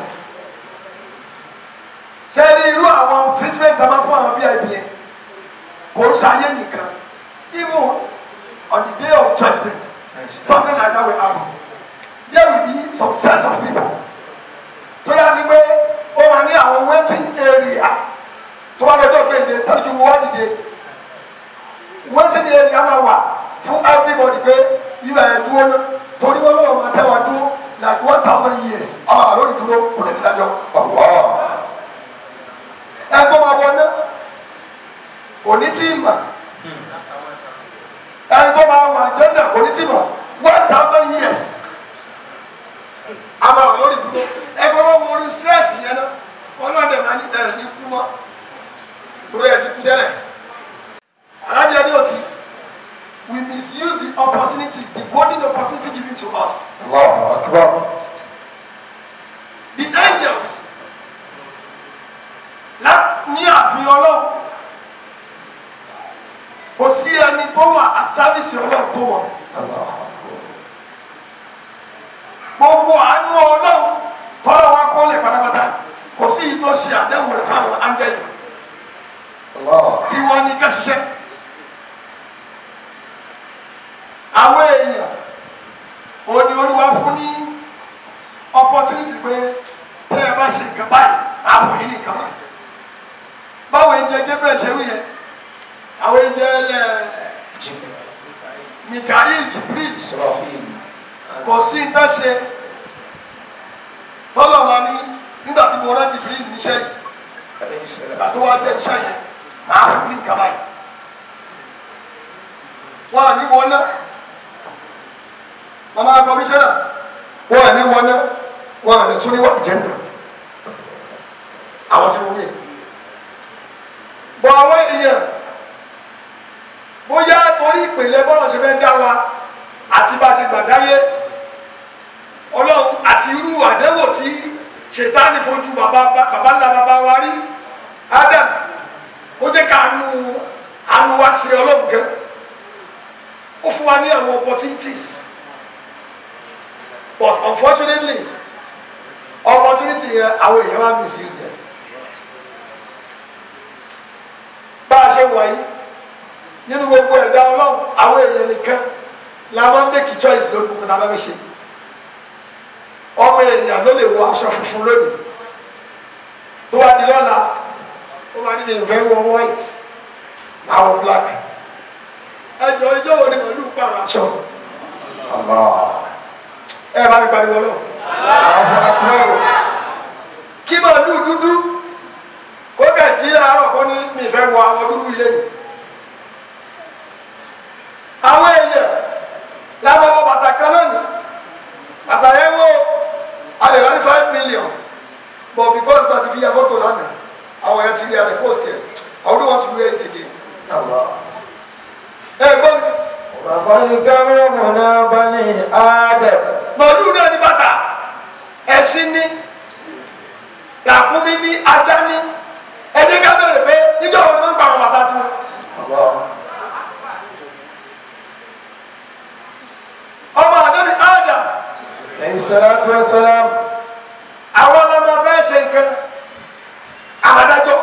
Speaker 6: ṣe ní irú àwọn treatment a máa fún àwọn vip yẹn kò ń ṣayé nìkan even on the day of judgment something like that will happen there will be some set of people tó yá sí pé ó máa ní àwọn waiting area tó bá lọ́jọ́ gbèǹde tàbí kí wọ́n dìde waiting area máa wà fún everybody pé ibà yẹn dúró ná torí wọn lọ́wọ́ máa tẹ́ wa dúró like one thousand years ọmọ àwọn lórí dúró kò lè ní dájọ́
Speaker 7: الله
Speaker 6: ẹgbẹ́ máa wọ ná òní tí ì mà ẹni tó máa wà jẹ́ndà kò ní tí ì mà one thousand years a máa wà lórí dúró ẹgbẹ́ wọn wọ orí stress yẹn náà wọn náà dẹ̀ máa ní ẹ̀ ní kú mọ́ torí ẹ̀ ti kú tẹ́lẹ̀ alájẹ ní òtí we misuse the opportunity the golden opportunity given to us
Speaker 7: الله أكبر
Speaker 6: the angels lá ní àfihàn ọlọ́run kò sí ẹni tó wà at service ọlọ́run tó wọ̀
Speaker 7: الله أكبر
Speaker 6: gbogbo àánú ọlọ́run tọ́lọ́ wa kó lè pátápátá kò sí yìí tó ṣe àdéhùn rẹ̀ fáwọn áńgẹ́lì
Speaker 7: الله
Speaker 6: tí wọ́n ní ká ṣiṣẹ́ àwọn èèyàn òní olúwa fún ní opportunity pé tẹ́ ẹ bá ṣe nǹkan báyìí á fún yín ní nǹkan báyìí báwo ẹ̀jẹ̀ Gabriel ṣe wí yẹn àwọn ẹ̀jẹ̀ ẹ̀ Mikael Jibril
Speaker 7: إسرافيل
Speaker 6: kò sí ń tẹ́ṣe tọ́lọ̀ wa ní nígbà tí mo rán Jibril níṣẹ́ yìí
Speaker 7: عليه
Speaker 6: ìgbà
Speaker 7: السلام
Speaker 6: tó wá jẹ́ iṣẹ́ yẹn máa fún ní nǹkan báyìí wọn à ní wọná mama kọmíṣánná wọn à ní wọná wọn à ní tún ní wà ìjẹ́nà àwọn tí wọ́n wí bọ̀ àwọn èèyàn bóyá torí ìpìlẹ̀ bọ́lá ṣe fẹ́ dá wa àti bá a ṣe gbàdáyé ọlọ́run àti irú àdẹ́wò tí ṣètánì fojú bàbá bàbá ńlá bàbá wa rí Adam ó jẹ́ ká nu àánú wa ṣe ọlọ́run gan ó fún wa ní àwọn opportunities but unfortunately opportunity yẹn àwọn èèyàn máa misuse yẹn bá a ṣe wà yìí nínú gbogbo ẹ̀dá ọlọ́run àwọn èèyàn nìkan la máa ń make choice lórí gbogbo tá a bá fẹ́ ṣe ọmọ èèyàn ló lè wọ aṣọ funfun lónìí tó wá di lọ́la ó wá ní ìfẹ́ wọ white máa wọ black ẹjọ́ ijó ṣọ ẹ bá mi pariwo lọ kí màálù dúdú kó bẹ̀ jí àárọ̀ kó ní mi fẹ́ wọ àwọn dúdú ilé mi àwọn èèyàn lábẹ́ wọ bàtà kan lónìí bàtà yẹn wo a lè rà ní five million but because gba ti fi ya fọ́tò lánàá àwọn yẹn ti rí àrẹ post yẹn I don't want to wear it again. ẹ gbọ́ mi
Speaker 7: وقد كرمنا بني آدم
Speaker 6: màálù náà ní bàtà ẹṣin ní ràkúnmí ní ajá ní ẹjẹ ká bẹ̀rẹ̀ pé níjọ́ wo ni wọ́n ń pàrọ̀ bàtà sí wọn. ọmọ àdébí Adam
Speaker 7: عليه الصلاة والسلام
Speaker 6: àwọn ọlọ́mọ fẹ́ ṣe nǹkan àbádájọ́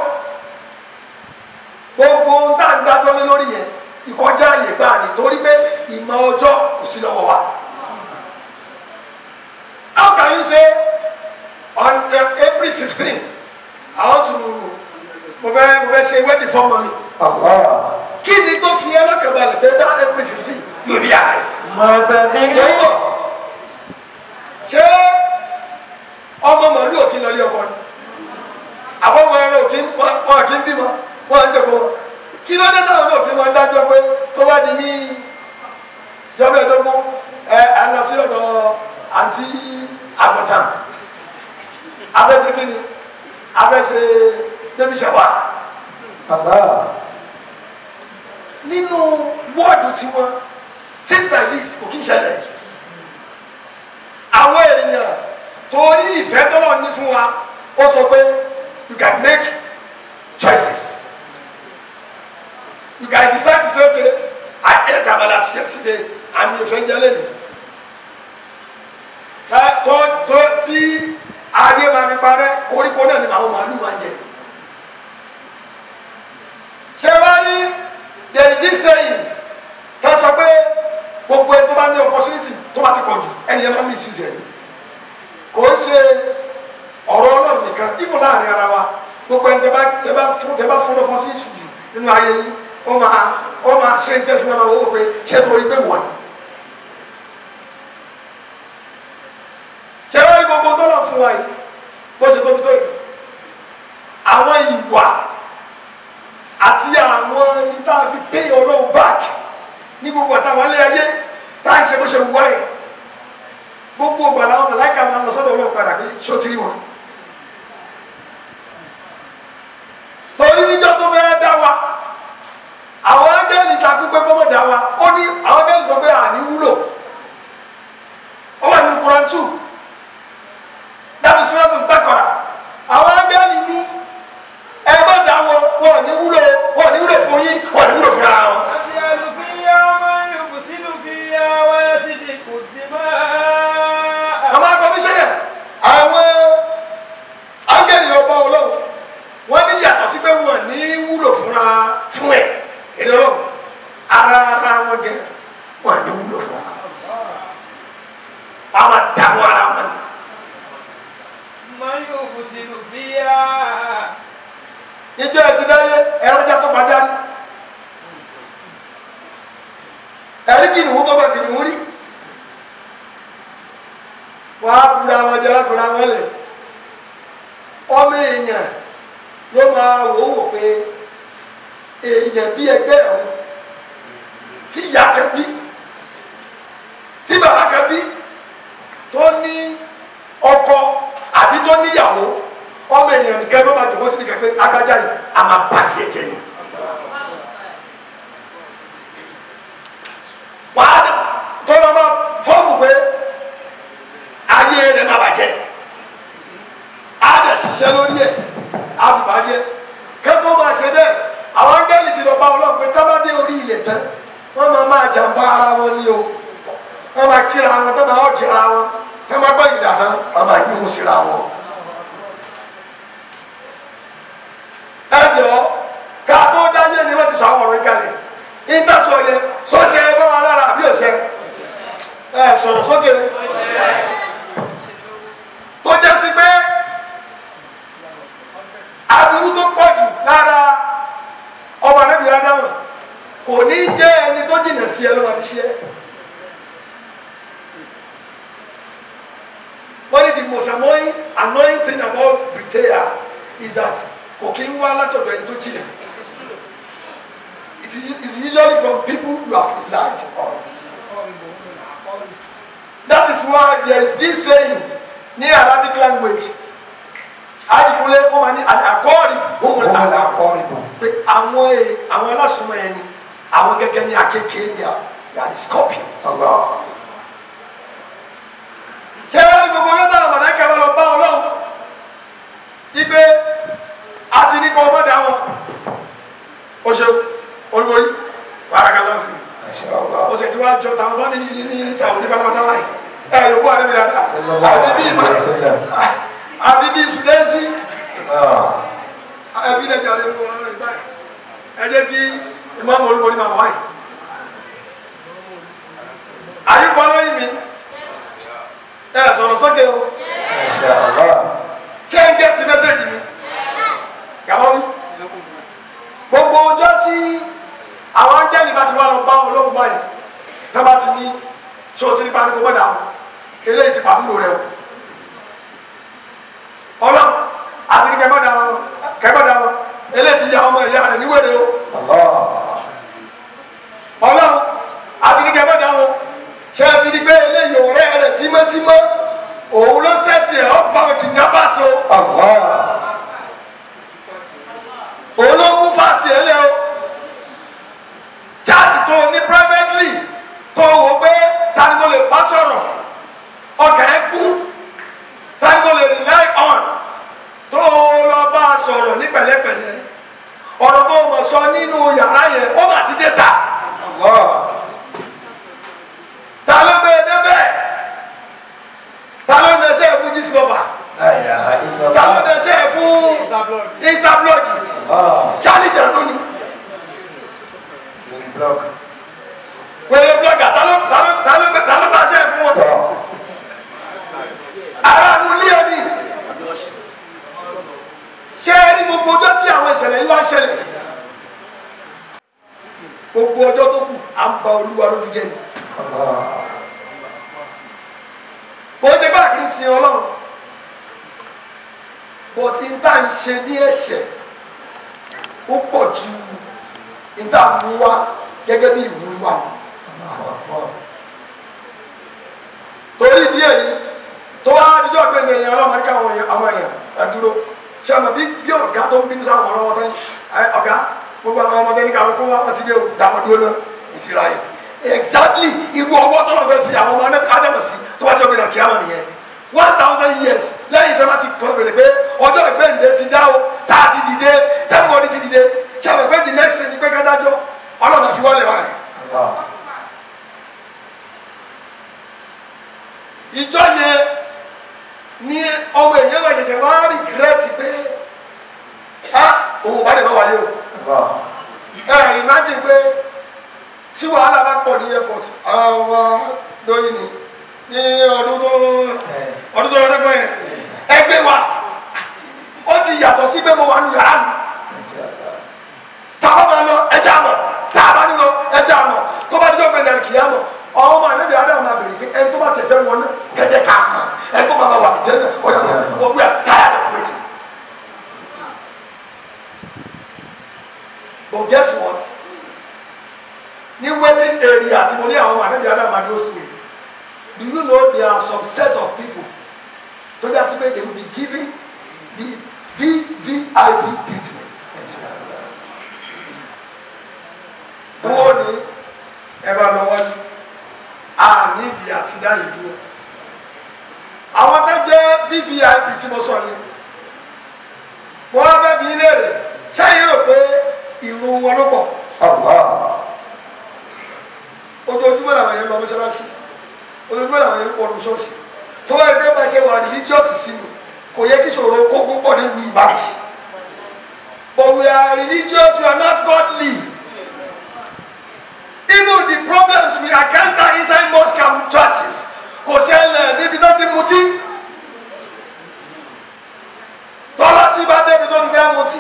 Speaker 6: gbogbo ń tà ń dájọ́ lé lórí yẹn ìkọjá àyè gbà nítorí pé ìmọ̀ ọjọ́ kò sí lọ́wọ́ wa. how can you say on uh, April fifteen I want to mo fẹ́ mo fẹ́ ṣe wedding formally kí ni tó fi ẹ lọ́kàn balẹ̀ pé dá April fifteen yóò rí ààrẹ
Speaker 7: ما تدري
Speaker 6: lọ́wọ́ ṣé ọmọ màálù òkè lọlé ọkọ ni àbọ̀mọ ẹrẹ òkè wọn àkè ń bímọ wọn à ń jẹ̀bọ wọn kí ló dé táwọn òkè máa ń dájọ́ pé tó bá di ní ìjọba ẹ̀dógún ẹ ẹ lọ sí ọ̀dọ̀ àǹtí àgùntàn abẹ́sẹ̀ kínní abẹ́sẹ̀ débi ṣẹ̀wá nínú wọ́ọ̀dù tiwọn things like this kò kí ń ṣẹlẹ̀ àwọn èèyàn torí ìfẹ́ tọ́lọ̀ ní fún wa ó sọ pé you can make choices you can decide to say okay I ate amala yesterday and mi ò fẹ́ jẹ lẹ́nu tó tó tí ayé máa fi parẹ́ koríko náà ni àwọn màálù máa ń jẹ ṣé wá ní there is this saying tá a sọ pé gbogbo ẹni tó bá ní opportunity tó bá ti pọ̀ jù ẹni yẹn máa misuse ẹni kò ń ṣe ọ̀rọ̀ ọlọ́run nìkan ìfọ̀ láàrin ara wa gbogbo ẹni tẹ́ bá tẹ́ bá fún tẹ́ bá fún opportunity jù nínú ayé yìí ó máa ó máa ṣe ń tẹ́sí máa wọ́wọ́ pé ṣé torí pé wọ́n ni. ṣé wọ́n rí gbogbo tó lọ fún wa yìí bó ṣe tóbi tó yìí àwọn ìwà àti àwọn ìta fi pay ọlọ́run back ní gbogbo àtàwọn alẹ́ ayé tá à ń ṣe bó ṣe wù wáyé gbogbo ògbà làwọn màláìka máa ń lọ sọ́dọ̀ ọlọ́run padà pé ṣó ti rí wọn. torí níjọ́ tó fẹ́ dá wa àwọn ángẹ́lì takú pé kọ́mọ̀ dá wa ó ní àwọn ángẹ́lì sọ pé àní wúlò ó wà ní Quran two láti sọ́dọ̀ Baqara àwọn ángẹ́lì ní ẹ má dá wọn wọn ò ní wúlò wọn ò ní wúlò fún yín wọn ò ní wúlò fúnra wọn.
Speaker 3: يجعل فيها من يفسد فيها ويسفك الدماء
Speaker 6: àwọn akọmíṣẹ́nà àwọn áńgẹ́lì ọba ọlọ́run wọ́n ní yàtọ̀ sí pé wọ́n ní wúlò fúnra fún ẹ̀ èrè ọlọ́run ara ara wọn gẹ wọ́n ní wúlò fúnra wọ́n máa dààmú ara wọn.
Speaker 3: من يفسد فيها
Speaker 6: ìjọ ẹ ti dáyé ẹrọjà tó padà rí ẹrí kìnìún tó bá kìnìún rí wọ́n á kúra wọn jẹ láfúra wọn lẹ̀ ọmọ èèyàn ló máa wò ó wò pé èèyàn bí ẹgbẹ́ ọ̀hún tí ìyá kan bí tí bàbá kan bí tó ní ọkọ àbí tó níyàwó ọmọ èèyàn nìkan ló máa jòkó síbi kan pé agbájá yìí a máa bá tiẹ̀ jẹ ni. wàá tó lọ́ máa fọ́ọ̀mù pé ayé rẹ̀ máa bàjẹ́ á dẹ̀ ṣiṣẹ́ lórí ẹ̀ á fi bàjẹ́ kẹ́tọ́ máa ṣe bẹ́ẹ̀ àwọn áńgẹ́lì ti lọ bá ọlọ́run pé tá bá dé orí ilẹ̀ tán wọ́n máa máa jàǹbá ara wọn ní o wọ́n máa kíra wọn tó máa ọ̀jẹ̀ ara wọn tó máa gbọ́ ìdá tán wọ́n máa yí wọn síra wọn. ẹ jọ ká tó dáyé ni wọ́n ti sọ àwọn ọ̀rọ̀ ìkàlẹ̀ ìtàsọ yẹn sọ́sẹ̀ ẹ bá wa lára àbí ọ̀sẹ̀ ẹ sọ̀rọ̀ sókè tó jẹ́ sí pé aburú tó pọ̀ jù lára ọmọ anábì ádámù kò ní jẹ́ ẹni tó jìnà sí ẹ ló máa fi ṣe ẹ́ annoying the most annoying annoying thing about betrayers is that kò kí ń wá látọ̀dọ̀ ẹni tó jìnà it is it is usually from people you have relied on that is why there is this saying ní arabic language ayikunle wọn máa ní àkọọ́rì wọn mọ àlà pé àwọn ẹ- àwọn alásùnmọ̀ yẹn ni àwọn gẹ́gẹ́ ní akéèké ní à ní à the scorpion. ṣé wọ́n ní gbogbo yóò dára màláìka wọn lọ bá ọlọ́run ipe àti ní kọ́ ọmọdé àwọn o ṣe olúborí wàrà kan lọ́fì o ṣe tí wàá jọ tàwọn fọ́nì ní ní sàwùdí pátápátá wáyé ẹ yòókù àdébí dáadáa àbí bí ìmọ̀ àbí bí sùdẹ́sì ẹbí lẹ́jọ́ rẹ̀ mú ọ̀rọ̀ ìgbà ẹ jẹ́ kí ìmọ̀mù olúborí máa wáyé are you following me ẹ sọ̀rọ̀ sókè o ṣé ń gẹ́tì mẹ́sẹ̀gì mi gàmọ́ wí gbogbo ọjọ́ tí àwọn áńgẹ́lì bá ti wá lọ bá olóhùn báyìí tá bá ti ní ṣé o ti ní pàánù kó gbọ́dọ̀ àwọn eléyìí ti pàbúrò rẹ o ọlọ́ àti ní kẹ́gbọ́dọ̀ àwọn kẹ́gbọ́dọ̀ àwọn eléyìí ti ya ọmọ ìyá rẹ̀ níwèrè o ọlọ́ àti ní kẹ́gbọ́dọ̀ àwọn ṣé ẹ ti di pé eléyìí ọ̀rẹ́ rẹ̀ tímọ́tímọ́ òun ló sẹ́tì ẹ̀ ọ́ fáwọn kìnnìkan so òun ló mú fásì ẹ lé o chaati tó ní privately tó wò pé ta ni mo lè bá sọ̀rọ̀ ọkàn ẹ kú ta ni mo lè rely on tó lọ bá a sọ̀rọ̀ ní pẹ̀lẹ́pẹ̀lẹ́ ọ̀rọ̀ tó mọ̀ sọ nínú yàrá yẹn ó mà ti dé ta ta ló gbé e débẹ̀ ta ló ń dẹsẹ̀ fún jísọ́fà ta ló ń dẹsẹ̀ fún instablog charlie jẹun ni wẹ̀rẹ̀ blọ́gà ta ló ta ló ta ló ta ló bá ṣe fún wọn ara nu lé ẹni ṣé ẹni gbogbo ọjọ́ tí àwọn ìṣẹ̀lẹ̀ yìí wá ń ṣẹlẹ̀ gbogbo ọjọ́ tó kù à ń ba olúwa lójú jẹ́ ni kò ń ṣe bá kí n sin ọlọ́run but n tá n ṣe ní ẹ̀ṣẹ̀ ó pọ̀ ju n tá mú wá gẹ́gẹ́ bí ìwúrí wa torí ìdí èyí tó wá níjọ́ pé ní èèyàn ọlọ́mọdé káwọn èèyàn àwọn èèyàn ẹ̀dúró ṣe àmọ́ bí bí ọ̀gá tó ń bínú sáwọn ọ̀rọ̀ wọn tán ní ẹ, ọ̀gá gbogbo àwọn ọmọdé ní káwọn kó wá wọn ti dé o dáwọn dúró náà ìtira yẹn exactly irú ọwọ́ tó lọ fẹ́ fi àwọn ọmọ adẹ́mọ̀ sí tó wá jọ gbé náà kí á mọ̀ nìyẹn one thousand years lẹ́yìn tó bá ti kọ́ bèrè pé ọjọ́ ìgbẹ́ǹde ti dá o tá a ti dìde tẹ́lifọ̀dì ti dìde ṣe àmọ̀ pé the next thing ni pé ká dájọ́ ọlọ́mọ fi wọlé wa rẹ̀. ìjọ yẹn ní ọmọ èèyàn máa ṣẹ̀ṣẹ̀ wá regret pé a òun bá lè má wáyé o ẹ imagine pé tí wàhálà bá pọ̀ ní airport àwọn lóyìn ni ní ọdún tó ọdún tó lọ́dọ́gbọ́n yẹn ẹgbẹ́ wa ó ti yàtọ̀ sí pé mo wà nù yàrá mi tàbá máa lọ ẹja mọ̀ tàbá nílò ẹja mọ̀ tó bá dídọ́ gbẹ̀dẹ̀ kìí mọ̀ ọmọ ọmọ ànábì adam máa bèrè pé ẹni tó bá tẹ̀ fẹ́ wọn náà kẹ́jẹ́ ká mọ̀ ẹni tó bá máa wà ní jẹ́ náà ọ̀yà wọn we are tired of waiting. but guess what ní waiting area tí mo ní àwọn ọmọ ànábì adam máa dúró sí mi do you know there are some set of people tó já sí pé they will be giving the vvip treatment tí wọ́n ní ẹ bá lọ wájú a nídìí àti dáyé dúró àwọn tó jẹ́ vvip tí mo sọ yẹn wọ́n wá fẹ́ bí ilé rẹ̀ ṣáyé rò pé ìrun wọn ló pọ̀ ojoojúmọ́ làwọn yẹn lọ mọ́ṣáláṣí ojoojúmọ́ làwọn yẹn pọ̀ ní ṣọ́ọ̀ṣì tó wáyé pé bá ṣe wà religious sí mi kò yẹ kí ṣòro kókó pọ̀ nílùú ìbáyìí but we are religious we are not godly even the problems we encounter inside mosque and churches kò ṣẹlẹ̀ níbi tó ti mutí tọ́lá tí bá débi tó ti fẹ́ mutí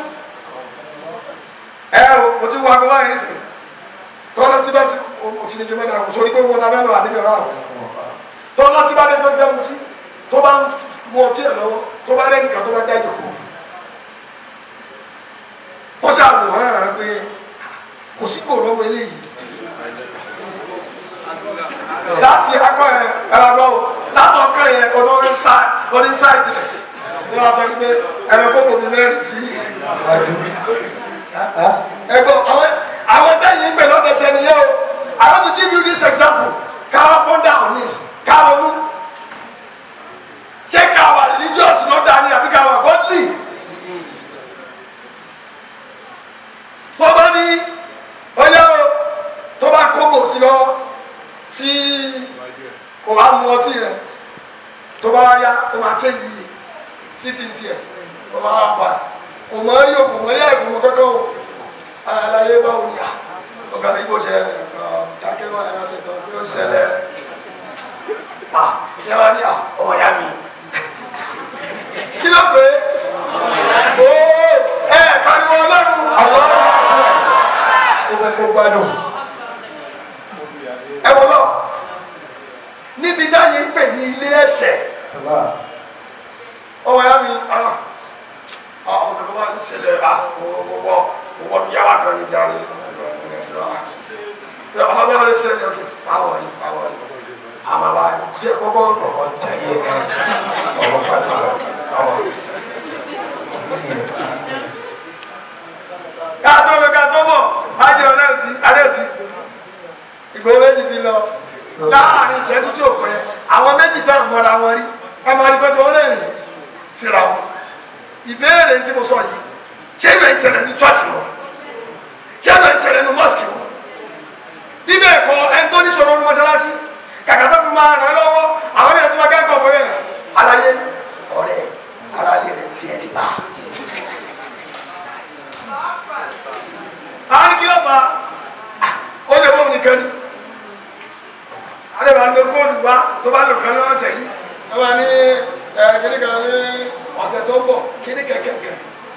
Speaker 6: ẹ o mo ti wo agbó báyìí nísìnyí tọ́lá tí bá ti o ti ní jẹ́mọ́ náà kò sórí pé wọ́n ta fẹ́ lọ àdébí ọ̀rọ̀ àwọn tọ́lá tí bá débi tó ti fẹ́ mutí tó bá ń mú ọtí ẹ̀ lọ́wọ́ tó bá lẹ́nìkan tó bá dá ìjòkó tó ṣàwò hàn án pé kò sí kò lọ́wọ́ eléyìí láti akọ ẹ ẹlẹgbọ o látọ kẹ yẹ ọdún orí sá orí sáìtì rẹ ní wọn sọ pé ẹnìkó bòmí mẹ́rin sí ẹgbọn àwọn àwọn tẹ̀yìn gbẹ lọdẹ sẹ nìyẹn o I want to give you this example káwọn ponder on this káwọn mú ṣé káwọn religious ló dá ní àbí káwọn godly tó bá ní ọyá o tó bá kóbò sí lọ tí kò bá mu ọtí rẹ tó bá wá yá ó máa change yìí sí ti tiẹ̀ ó máa wá pa kò mọ rí o kò mọ yá ìkò mọ kankan o àlàyé báwo ni ọgá ibo ṣe dákẹ́ máa yára tẹ̀kọ́ kí ló ṣẹlẹ̀ à ìyá wa ní ọmọ ìyá mi kí ló pé o ẹ pariwo ọlọ́run àwọn
Speaker 3: ó fẹ́ kó gbádùn.
Speaker 6: ẹ wọ lọ níbi dáyé ń pè ní ilé ẹ̀ṣẹ̀ ọmọ ìyá mi ọmọ kankan bá ń ṣẹlẹ̀ ọwọ́ ọwọ́ ní yàrá kan ní jáde ọmọ bá lè ṣẹlẹ̀ ọkẹ pàwọ̀ rí pàwọ̀ rí àmà bá ṣe kọ́kọ́
Speaker 3: ọkọ̀ jayé ẹ ọkọ̀ gbádùn ọmọ.
Speaker 6: káàtó ló káàtó bọ̀ ájẹ́ ọlẹ́ẹ̀tì adẹ́ẹ̀tì ìgbòho méjì ti lọ láàrin ìṣẹ́jú tí ò pẹ́ àwọn méjì tá à ń mọ́ra wọn rí ẹ máa rí pé tó rẹ́rìn síra wọn ìbéèrè tí mo sọ yìí ṣé ìlú ẹ̀ ń ṣẹlẹ̀ ní chọ́ọ̀ṣì wọn ṣé ìlú ẹ̀ ń ṣẹlẹ̀ ní mọ́sìkì wọn bíbẹ̀ ẹ̀kọ́ ẹni tó ní ṣòro ní mọ́ṣáláṣí kàkà tó fi máa ràn án lọ́wọ́ àwọn ènìyàn tí wọ́n kẹ́kọ̀ọ́ bóyá àlàyé ọ̀rẹ́ aráàlú rẹ̀ tiẹ̀ ti bá àwọn kí ló fà á ó lè bọ́ nìkan ni àdébà ń lo kóòdù wá tó bá lò kan lọ́wọ́ sẹ́yìn ẹ máa ní ẹ kíní kan ní ọ̀sẹ̀ tó ń bọ̀ kíní kẹ̀kẹ̀kẹ̀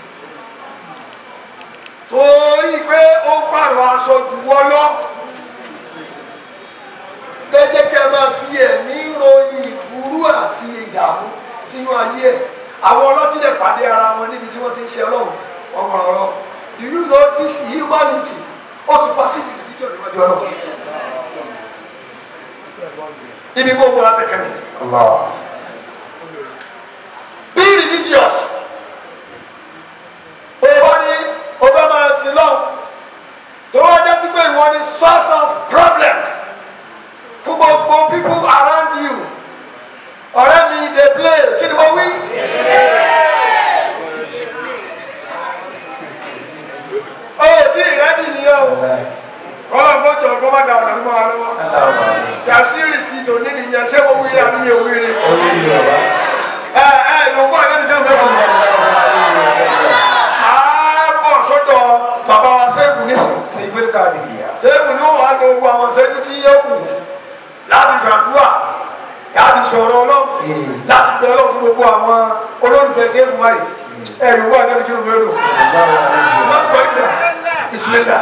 Speaker 6: torí pé ó ń pààrọ̀ aṣọ jù wọ́ lọ lẹ́jẹ́ kẹ́ ẹ máa fi ẹ̀mí ròyìn ìburú àti ìdààmú sínú ayé ẹ̀ àwọn ọlọ́tí dẹ̀ pàdé ara wọn níbi tí wọ́n ti ń ṣe ọlọ́run ọmọ ọ̀rọ̀ do you know this humanity ó supersede religion níwájú ọlọ́run ibi gbogbo la tẹ̀kẹ́ mi be religious òwò ni òwò máa sin lọ́wọ́ tó wá jẹ́ sí pé ìwọ ni source of problems fún gbogbo people around you ọ̀rẹ́ mi dey play kí ni mo wí. ó tí ìrẹ́dì nìyẹn o kọ́lọ̀ kó jọ kó má da ọ̀nà nígbà wa lọ́wọ́ tàbísírì ti tò ní nìyẹn ṣé mo wí rí àbí mi ò wí rí. ẹ ẹ ìlúkọ àdébí jẹ́ sẹ́wọ̀n. máa bọ̀ sọ́dọ̀ bàbá wa sẹ́ẹ̀fù nísìnyí.
Speaker 3: ṣe ìwé káàdì nìyà.
Speaker 6: sẹ́ẹ̀fù ni wọ́n wá lo gbogbo àwọn sẹ́ẹ̀fù tí yẹ kù láti ṣàdúrà láti sọ̀rọ̀ ọlọ́run láti bẹ ọlọ́run fún gbogbo àwọn olólùfẹ́ sẹ́ẹ̀fù wáyé ẹ ìlúkọ àdébí jẹ́ òmìnira. Bismillah.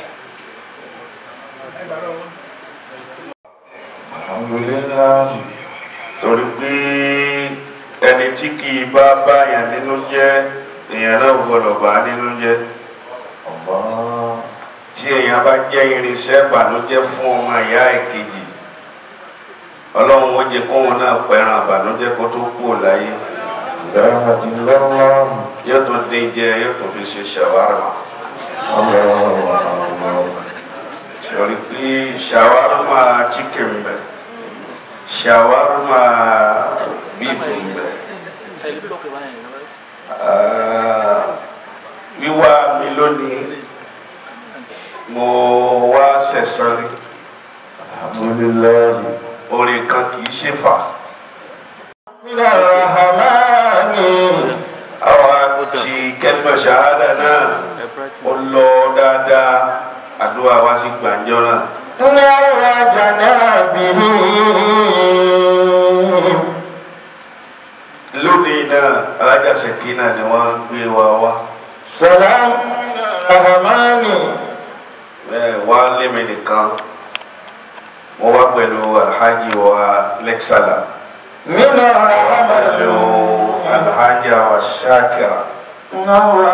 Speaker 8: alhamdulilayi torí pé ẹni tí kì í bá báyàn nínú jẹ́ èèyàn náà gbọ́dọ̀ bá nínú jẹ́ tí èèyàn bá jẹ́ irinṣẹ́ ìbànújẹ́ fún ọmọ ìyá ìkejì ọlọ́run ó jẹ́ kóun náà pẹ̀ràn ìbànújẹ́ kó tó kú láyé yóò tó dín jẹ yóò tó fi ṣe ṣàwárà torí pé ṣàwárà chicken bẹ̀ ṣàwárà beef bẹ̀ wíwá mi lónìí mo wá ṣẹ̀san rí
Speaker 7: alhamdulilayi.
Speaker 8: orin kan kì í ṣe fà
Speaker 7: mina rahamani.
Speaker 8: àwa ti kẹ́lìmọ̀ ṣahada náà ó lọ dáadáa àdúrà wa sí gbàǹjọ́ náà.
Speaker 7: Nara janabihi.
Speaker 8: lónìí náà alájà sẹ̀kínà ni wọ́n gbé wa wá
Speaker 7: Salam rahamani.
Speaker 8: bẹ́ẹ̀ wá lémi nìkan mo wá pẹ̀lú alhaji wa lexala
Speaker 7: من العمل
Speaker 8: pẹ̀lú alhaja wa shakira
Speaker 7: نحو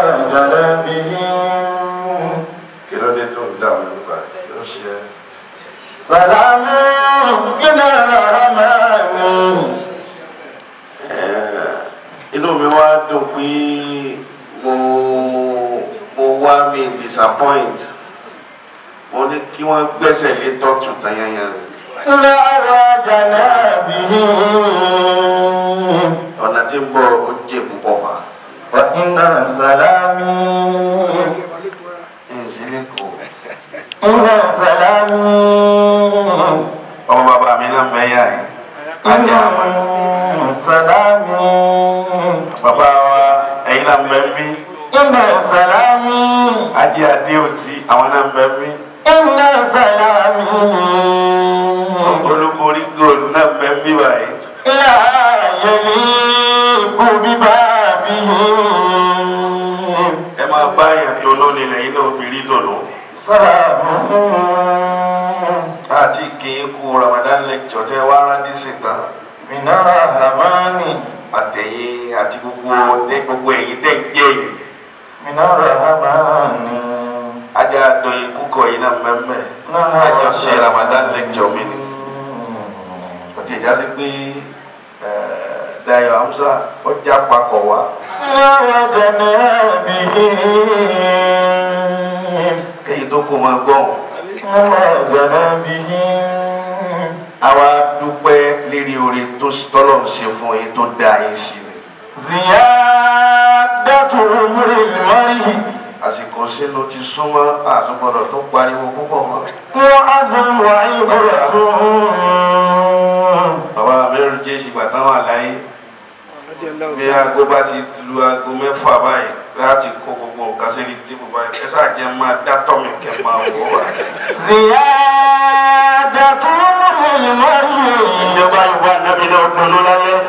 Speaker 7: جنابهم
Speaker 8: kí ló dé tó ń dààmú nípa ẹ̀ ló ṣe é.
Speaker 7: سلام من الرحمن
Speaker 8: inú mi wá dùn pé mo mo wá mi disappoint mo ní kí wọ́n gbẹ́sẹ̀ lé tọ́tù tanyanya
Speaker 7: نحو جنابهم
Speaker 8: ọ̀nà tí ń bọ̀ ó jẹ́ púpọ̀ fà
Speaker 7: وإن سلامي
Speaker 8: ìsílẹ̀ kò
Speaker 7: إن سلامي
Speaker 8: ọmọ bàbá mi náà mẹ́yà yìí kájí àwọn
Speaker 7: إن سلامي
Speaker 8: bàbá wa ẹ̀yin náà mẹ́mí
Speaker 7: إن سلامي
Speaker 8: ajé adé òtí àwọn náà mẹ́mí
Speaker 7: إن سلامي
Speaker 8: olúborí gold náà mẹ́mí báyìí
Speaker 7: لا يليق ببابه
Speaker 8: ẹ máa bá yàn dùnú nílẹ̀ yìí náà fi rí dùnú.
Speaker 7: سلامه
Speaker 8: àti kì í kú ramadan lecture tẹ wá rádìsì tán
Speaker 7: من الرحمن
Speaker 8: àtẹ̀yìn àti gbogbo tẹ gbogbo ẹ̀yìn tẹ̀ ń jẹ́ yìí
Speaker 7: من الرحمن
Speaker 8: ajá dọ̀ ikú kọ̀ yìí náà mẹ́mẹ́ ajá ṣe ramadan lecture mi ni ó ti já sí pé Dayọ̀ Hamza ó já pakọ̀ wá kéyìí tó kó máa gbọ́n àwa dúpẹ́ lérí oore tó tọ́lọ̀ ń ṣe fún yín tó dá yín sí ni
Speaker 7: زيادة عمر المرء
Speaker 8: àsìkò sínú ti súnmọ́ àtúgbọ̀dọ̀ tó pariwo púpọ̀ mọ́.
Speaker 7: وعز وعبرة
Speaker 8: bàbá mẹ́rin jẹ́ ìṣìgbà táwọn àlàyé bí aago bá ti lu aago mẹ́fà báyìí láti kó gbogbo nǹkan sí tìbú báyìí ẹ sáà jẹ́ máa dátọ́ mi kẹ́ máa wò wá.
Speaker 7: زيادة عمر المرء
Speaker 8: ìjọba ìwà nàbí náà dùnú lálẹ́.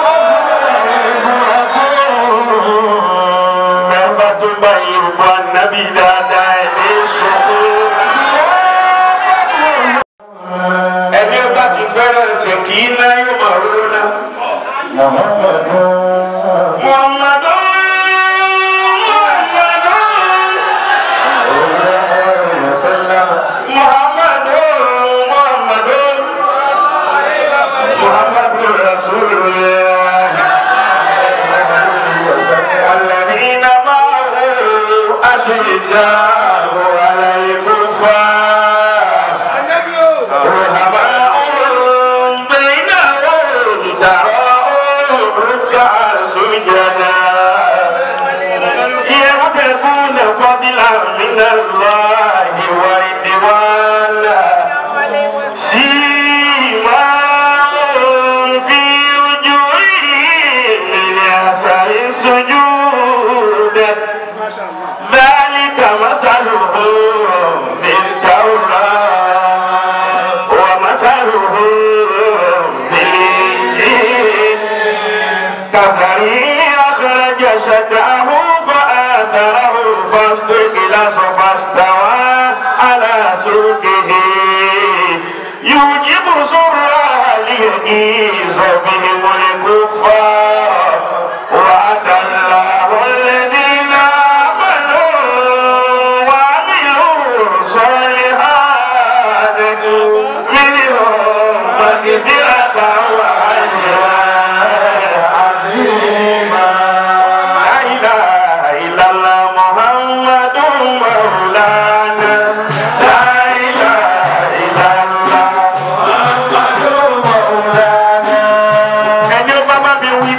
Speaker 8: mẹ́fà tó bá yorùbá nàbí dáadáa ẹ̀ ní sọ́kó. ẹni bá ti fẹ́ràn ṣe kì í náà yóò máa ronú náà.
Speaker 7: محمد
Speaker 8: Muhammadu Muhammadu
Speaker 7: وسلم
Speaker 8: Muhammadu Muhammadu Muhammadu Rasulullah الذين معه أشداء على الكفار رحماء بينهم تراهم ركعا سجدا يبتغون فضلا من الله ورضوانا سيماهم في وجوههم من اثر السجود ذلك مثلهم في التوراة ومثلهم في الإنجيل كزرع أخرج شتاه فآثره فاستغلظ فاستوى على سوقه يوجب سرا ليغيظ بهم الكفار وعد الله الذين آمنوا وعملوا الصالحات منهم مغفرة وأجرا عظيما لا إله إلا الله محمد مولانا لا إله إلا الله محمد مولانا ẹni ó bá bá mi wí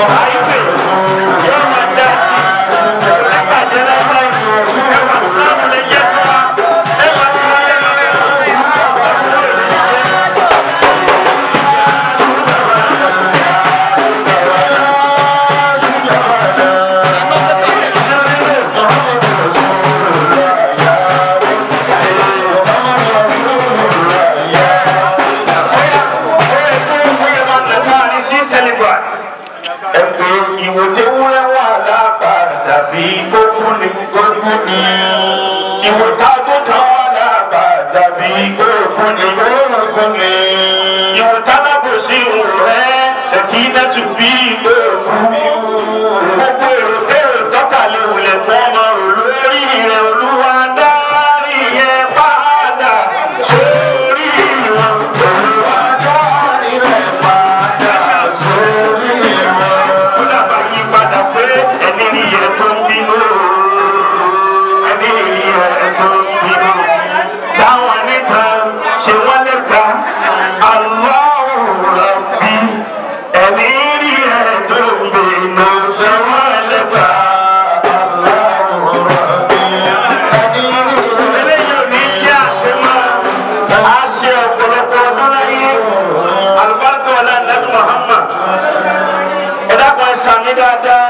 Speaker 7: ìwò tí wúrẹ́ wà lápàdà bí gbógun ni gbógun ni ìwò tágùntàn wà lápàdà bí gbógun ni gbógun ni ìwò tálábòsí rẹ̀ ṣèkínẹ́tù bí gbógun gbogbo èrò kérò tọ́kàlẹ̀ wulẹ̀ fún ọmọ rò lórí rẹ̀ olúwa dárí yẹn padà sórí wọn olúwa dárí rẹ̀ padà sórí wọn ó dàbà yí padà pé ẹni rí yẹ tó ń bínú ẹni rí yẹ tó ń bínú dáwọn níta ṣe wọ́n lè gbà Allahu Rabbi ẹni rí yẹ tó ń bínú ṣe wọ́n lè gbà Allahu Rabbi ẹni rí yẹ eléyìí ò ní yá ṣe máa a ṣe ọ̀pọ̀lọpọ̀ ọdún láyé alùbáríkà wàlá nàbí Muhammad ẹ dákun ẹ sàmì dáadáa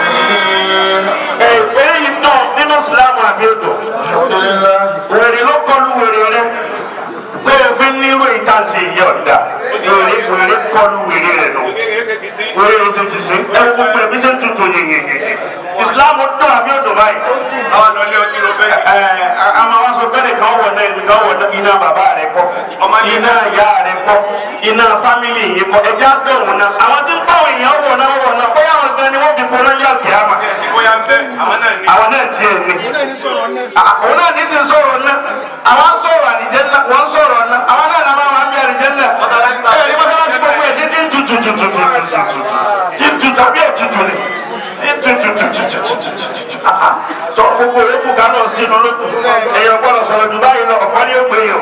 Speaker 7: ẹ ìpè yìí tán nínú Ìsìlámù àbí odò wèrè ló kọlu wèrè rẹ tó o fi nírú ìta ṣe yẹ ọ̀dà wèrè wèrè kọlu wèrè rẹ nù wèrè ṣe ti ṣe ẹ wo gbogbo ẹbí ṣe ń tutù yìnyínyìn Ìsìlámù dùn àbí odò báyìí
Speaker 8: àwọn àlọ́ ilé ọtí ló fẹ́.
Speaker 7: ẹ a máa wá sọ bẹ́ẹ̀ kan wọ̀ náà ẹnì kan wọ̀ náà iná bàbá rẹ̀ kọ́ iná ìyá rẹ̀ kọ́ iná fámìlì yìí kọ́ ẹja bẹ̀rù náà àwọn tí ń bá àwọn èèyàn wọ̀ náà wọ̀ náà bóyá àwọn gan ni wọ́n fi kó lọ́jọ́ kìáma
Speaker 8: ẹ̀sìn bóyá ń bẹ́ àwọn náà ní.
Speaker 7: àwọn náà tiẹ̀ ní.
Speaker 6: òun náà ní sọ̀rọ̀ ní.
Speaker 7: àwọn náà ní sin sọ̀rọ̀ náà àwọn sọ̀rọ̀ àdìjẹ́ náà wọ́n sọ̀rọ̀ náà àwọn náà làwọn àwọn àmì àdìjẹ́ náà ẹ̀ ní mọ́sálásí gbogbo ẹ̀ sí ti ń tutù tutù tutù tutù tí ń tutù àbí ẹ̀ tutù ni tí ń tutù tutù tutù tutù tọ́ gbogbo yòókù ká náà sínú lókù èèyàn gbọ́dọ̀ sọ̀rọ̀ jù báyìí lọ ọ̀pọ̀ ni ó gbé yàn.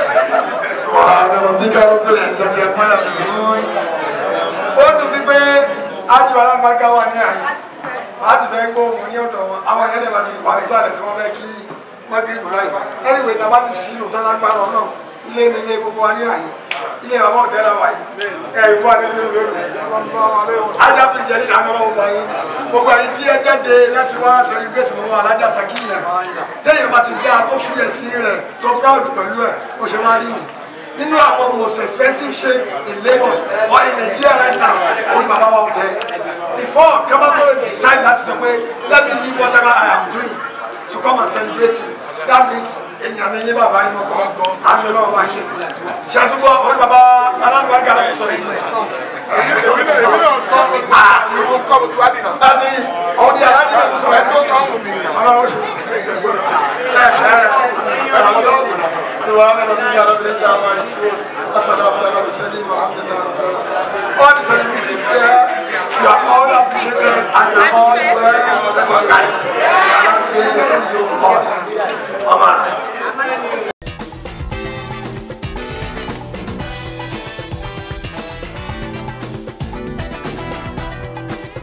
Speaker 6: ó dùn wípé ayọ̀ alágbàgá wà ní àyè a sì fẹ́ gbọ́ òun ní ọ̀dọ̀ wọn àwọn ẹ̀yẹ́ lẹ́bàá ti wà nísàlẹ̀ tí wọ́n fẹ́ kí mọ́gìrìbù láyè anyway tá a bá ti sínú tán lágbára náà ilé ní ilé gbogbo wa ní àyè ilé bàbá òtẹ́lá wà yìí ẹ̀ ìwọ àdébí ló lórí ajá pìlìjẹ́ ní ìdáná ọlọ́wọ́ bá yín gbogbo àyè tí ẹ jáde láti wá celebrate mọ́ wọn alájà sakina téèyàn bá ti dá tó fi ẹ̀sìn rẹ̀ tó proud pẹ̀lú ẹ̀ ó ṣe máa rí nìyí nínú àwọn most expensive shake in Lagos or in Nigeria right now orí bàbá wa ọ̀tẹ̀ before kamato decide láti sọ pé let me leave whatever I am doing to come and celebrate you that means èèyàn mi yín bàbá ni mo kọ́ aṣọ náà wá ṣe ṣàtúbọ̀ orí bàbá alágbàgà láti sọ yìí.
Speaker 5: èmi náà èmi náà sọ ìwọ kọ́ mo ti wá dìnnà.
Speaker 6: láti ọ̀hún ni aláàjì náà tó sọ
Speaker 5: ẹ
Speaker 6: yìí.
Speaker 5: tó sọ àwọn mi nìyà.
Speaker 6: ọlọ́run ṣe ẹ ẹ سبحان ربي رب العزة عما يصفون السلام على المرسلين والحمد لله رب العالمين. All the celebrities here, you are all appreciated and you are all well recognized.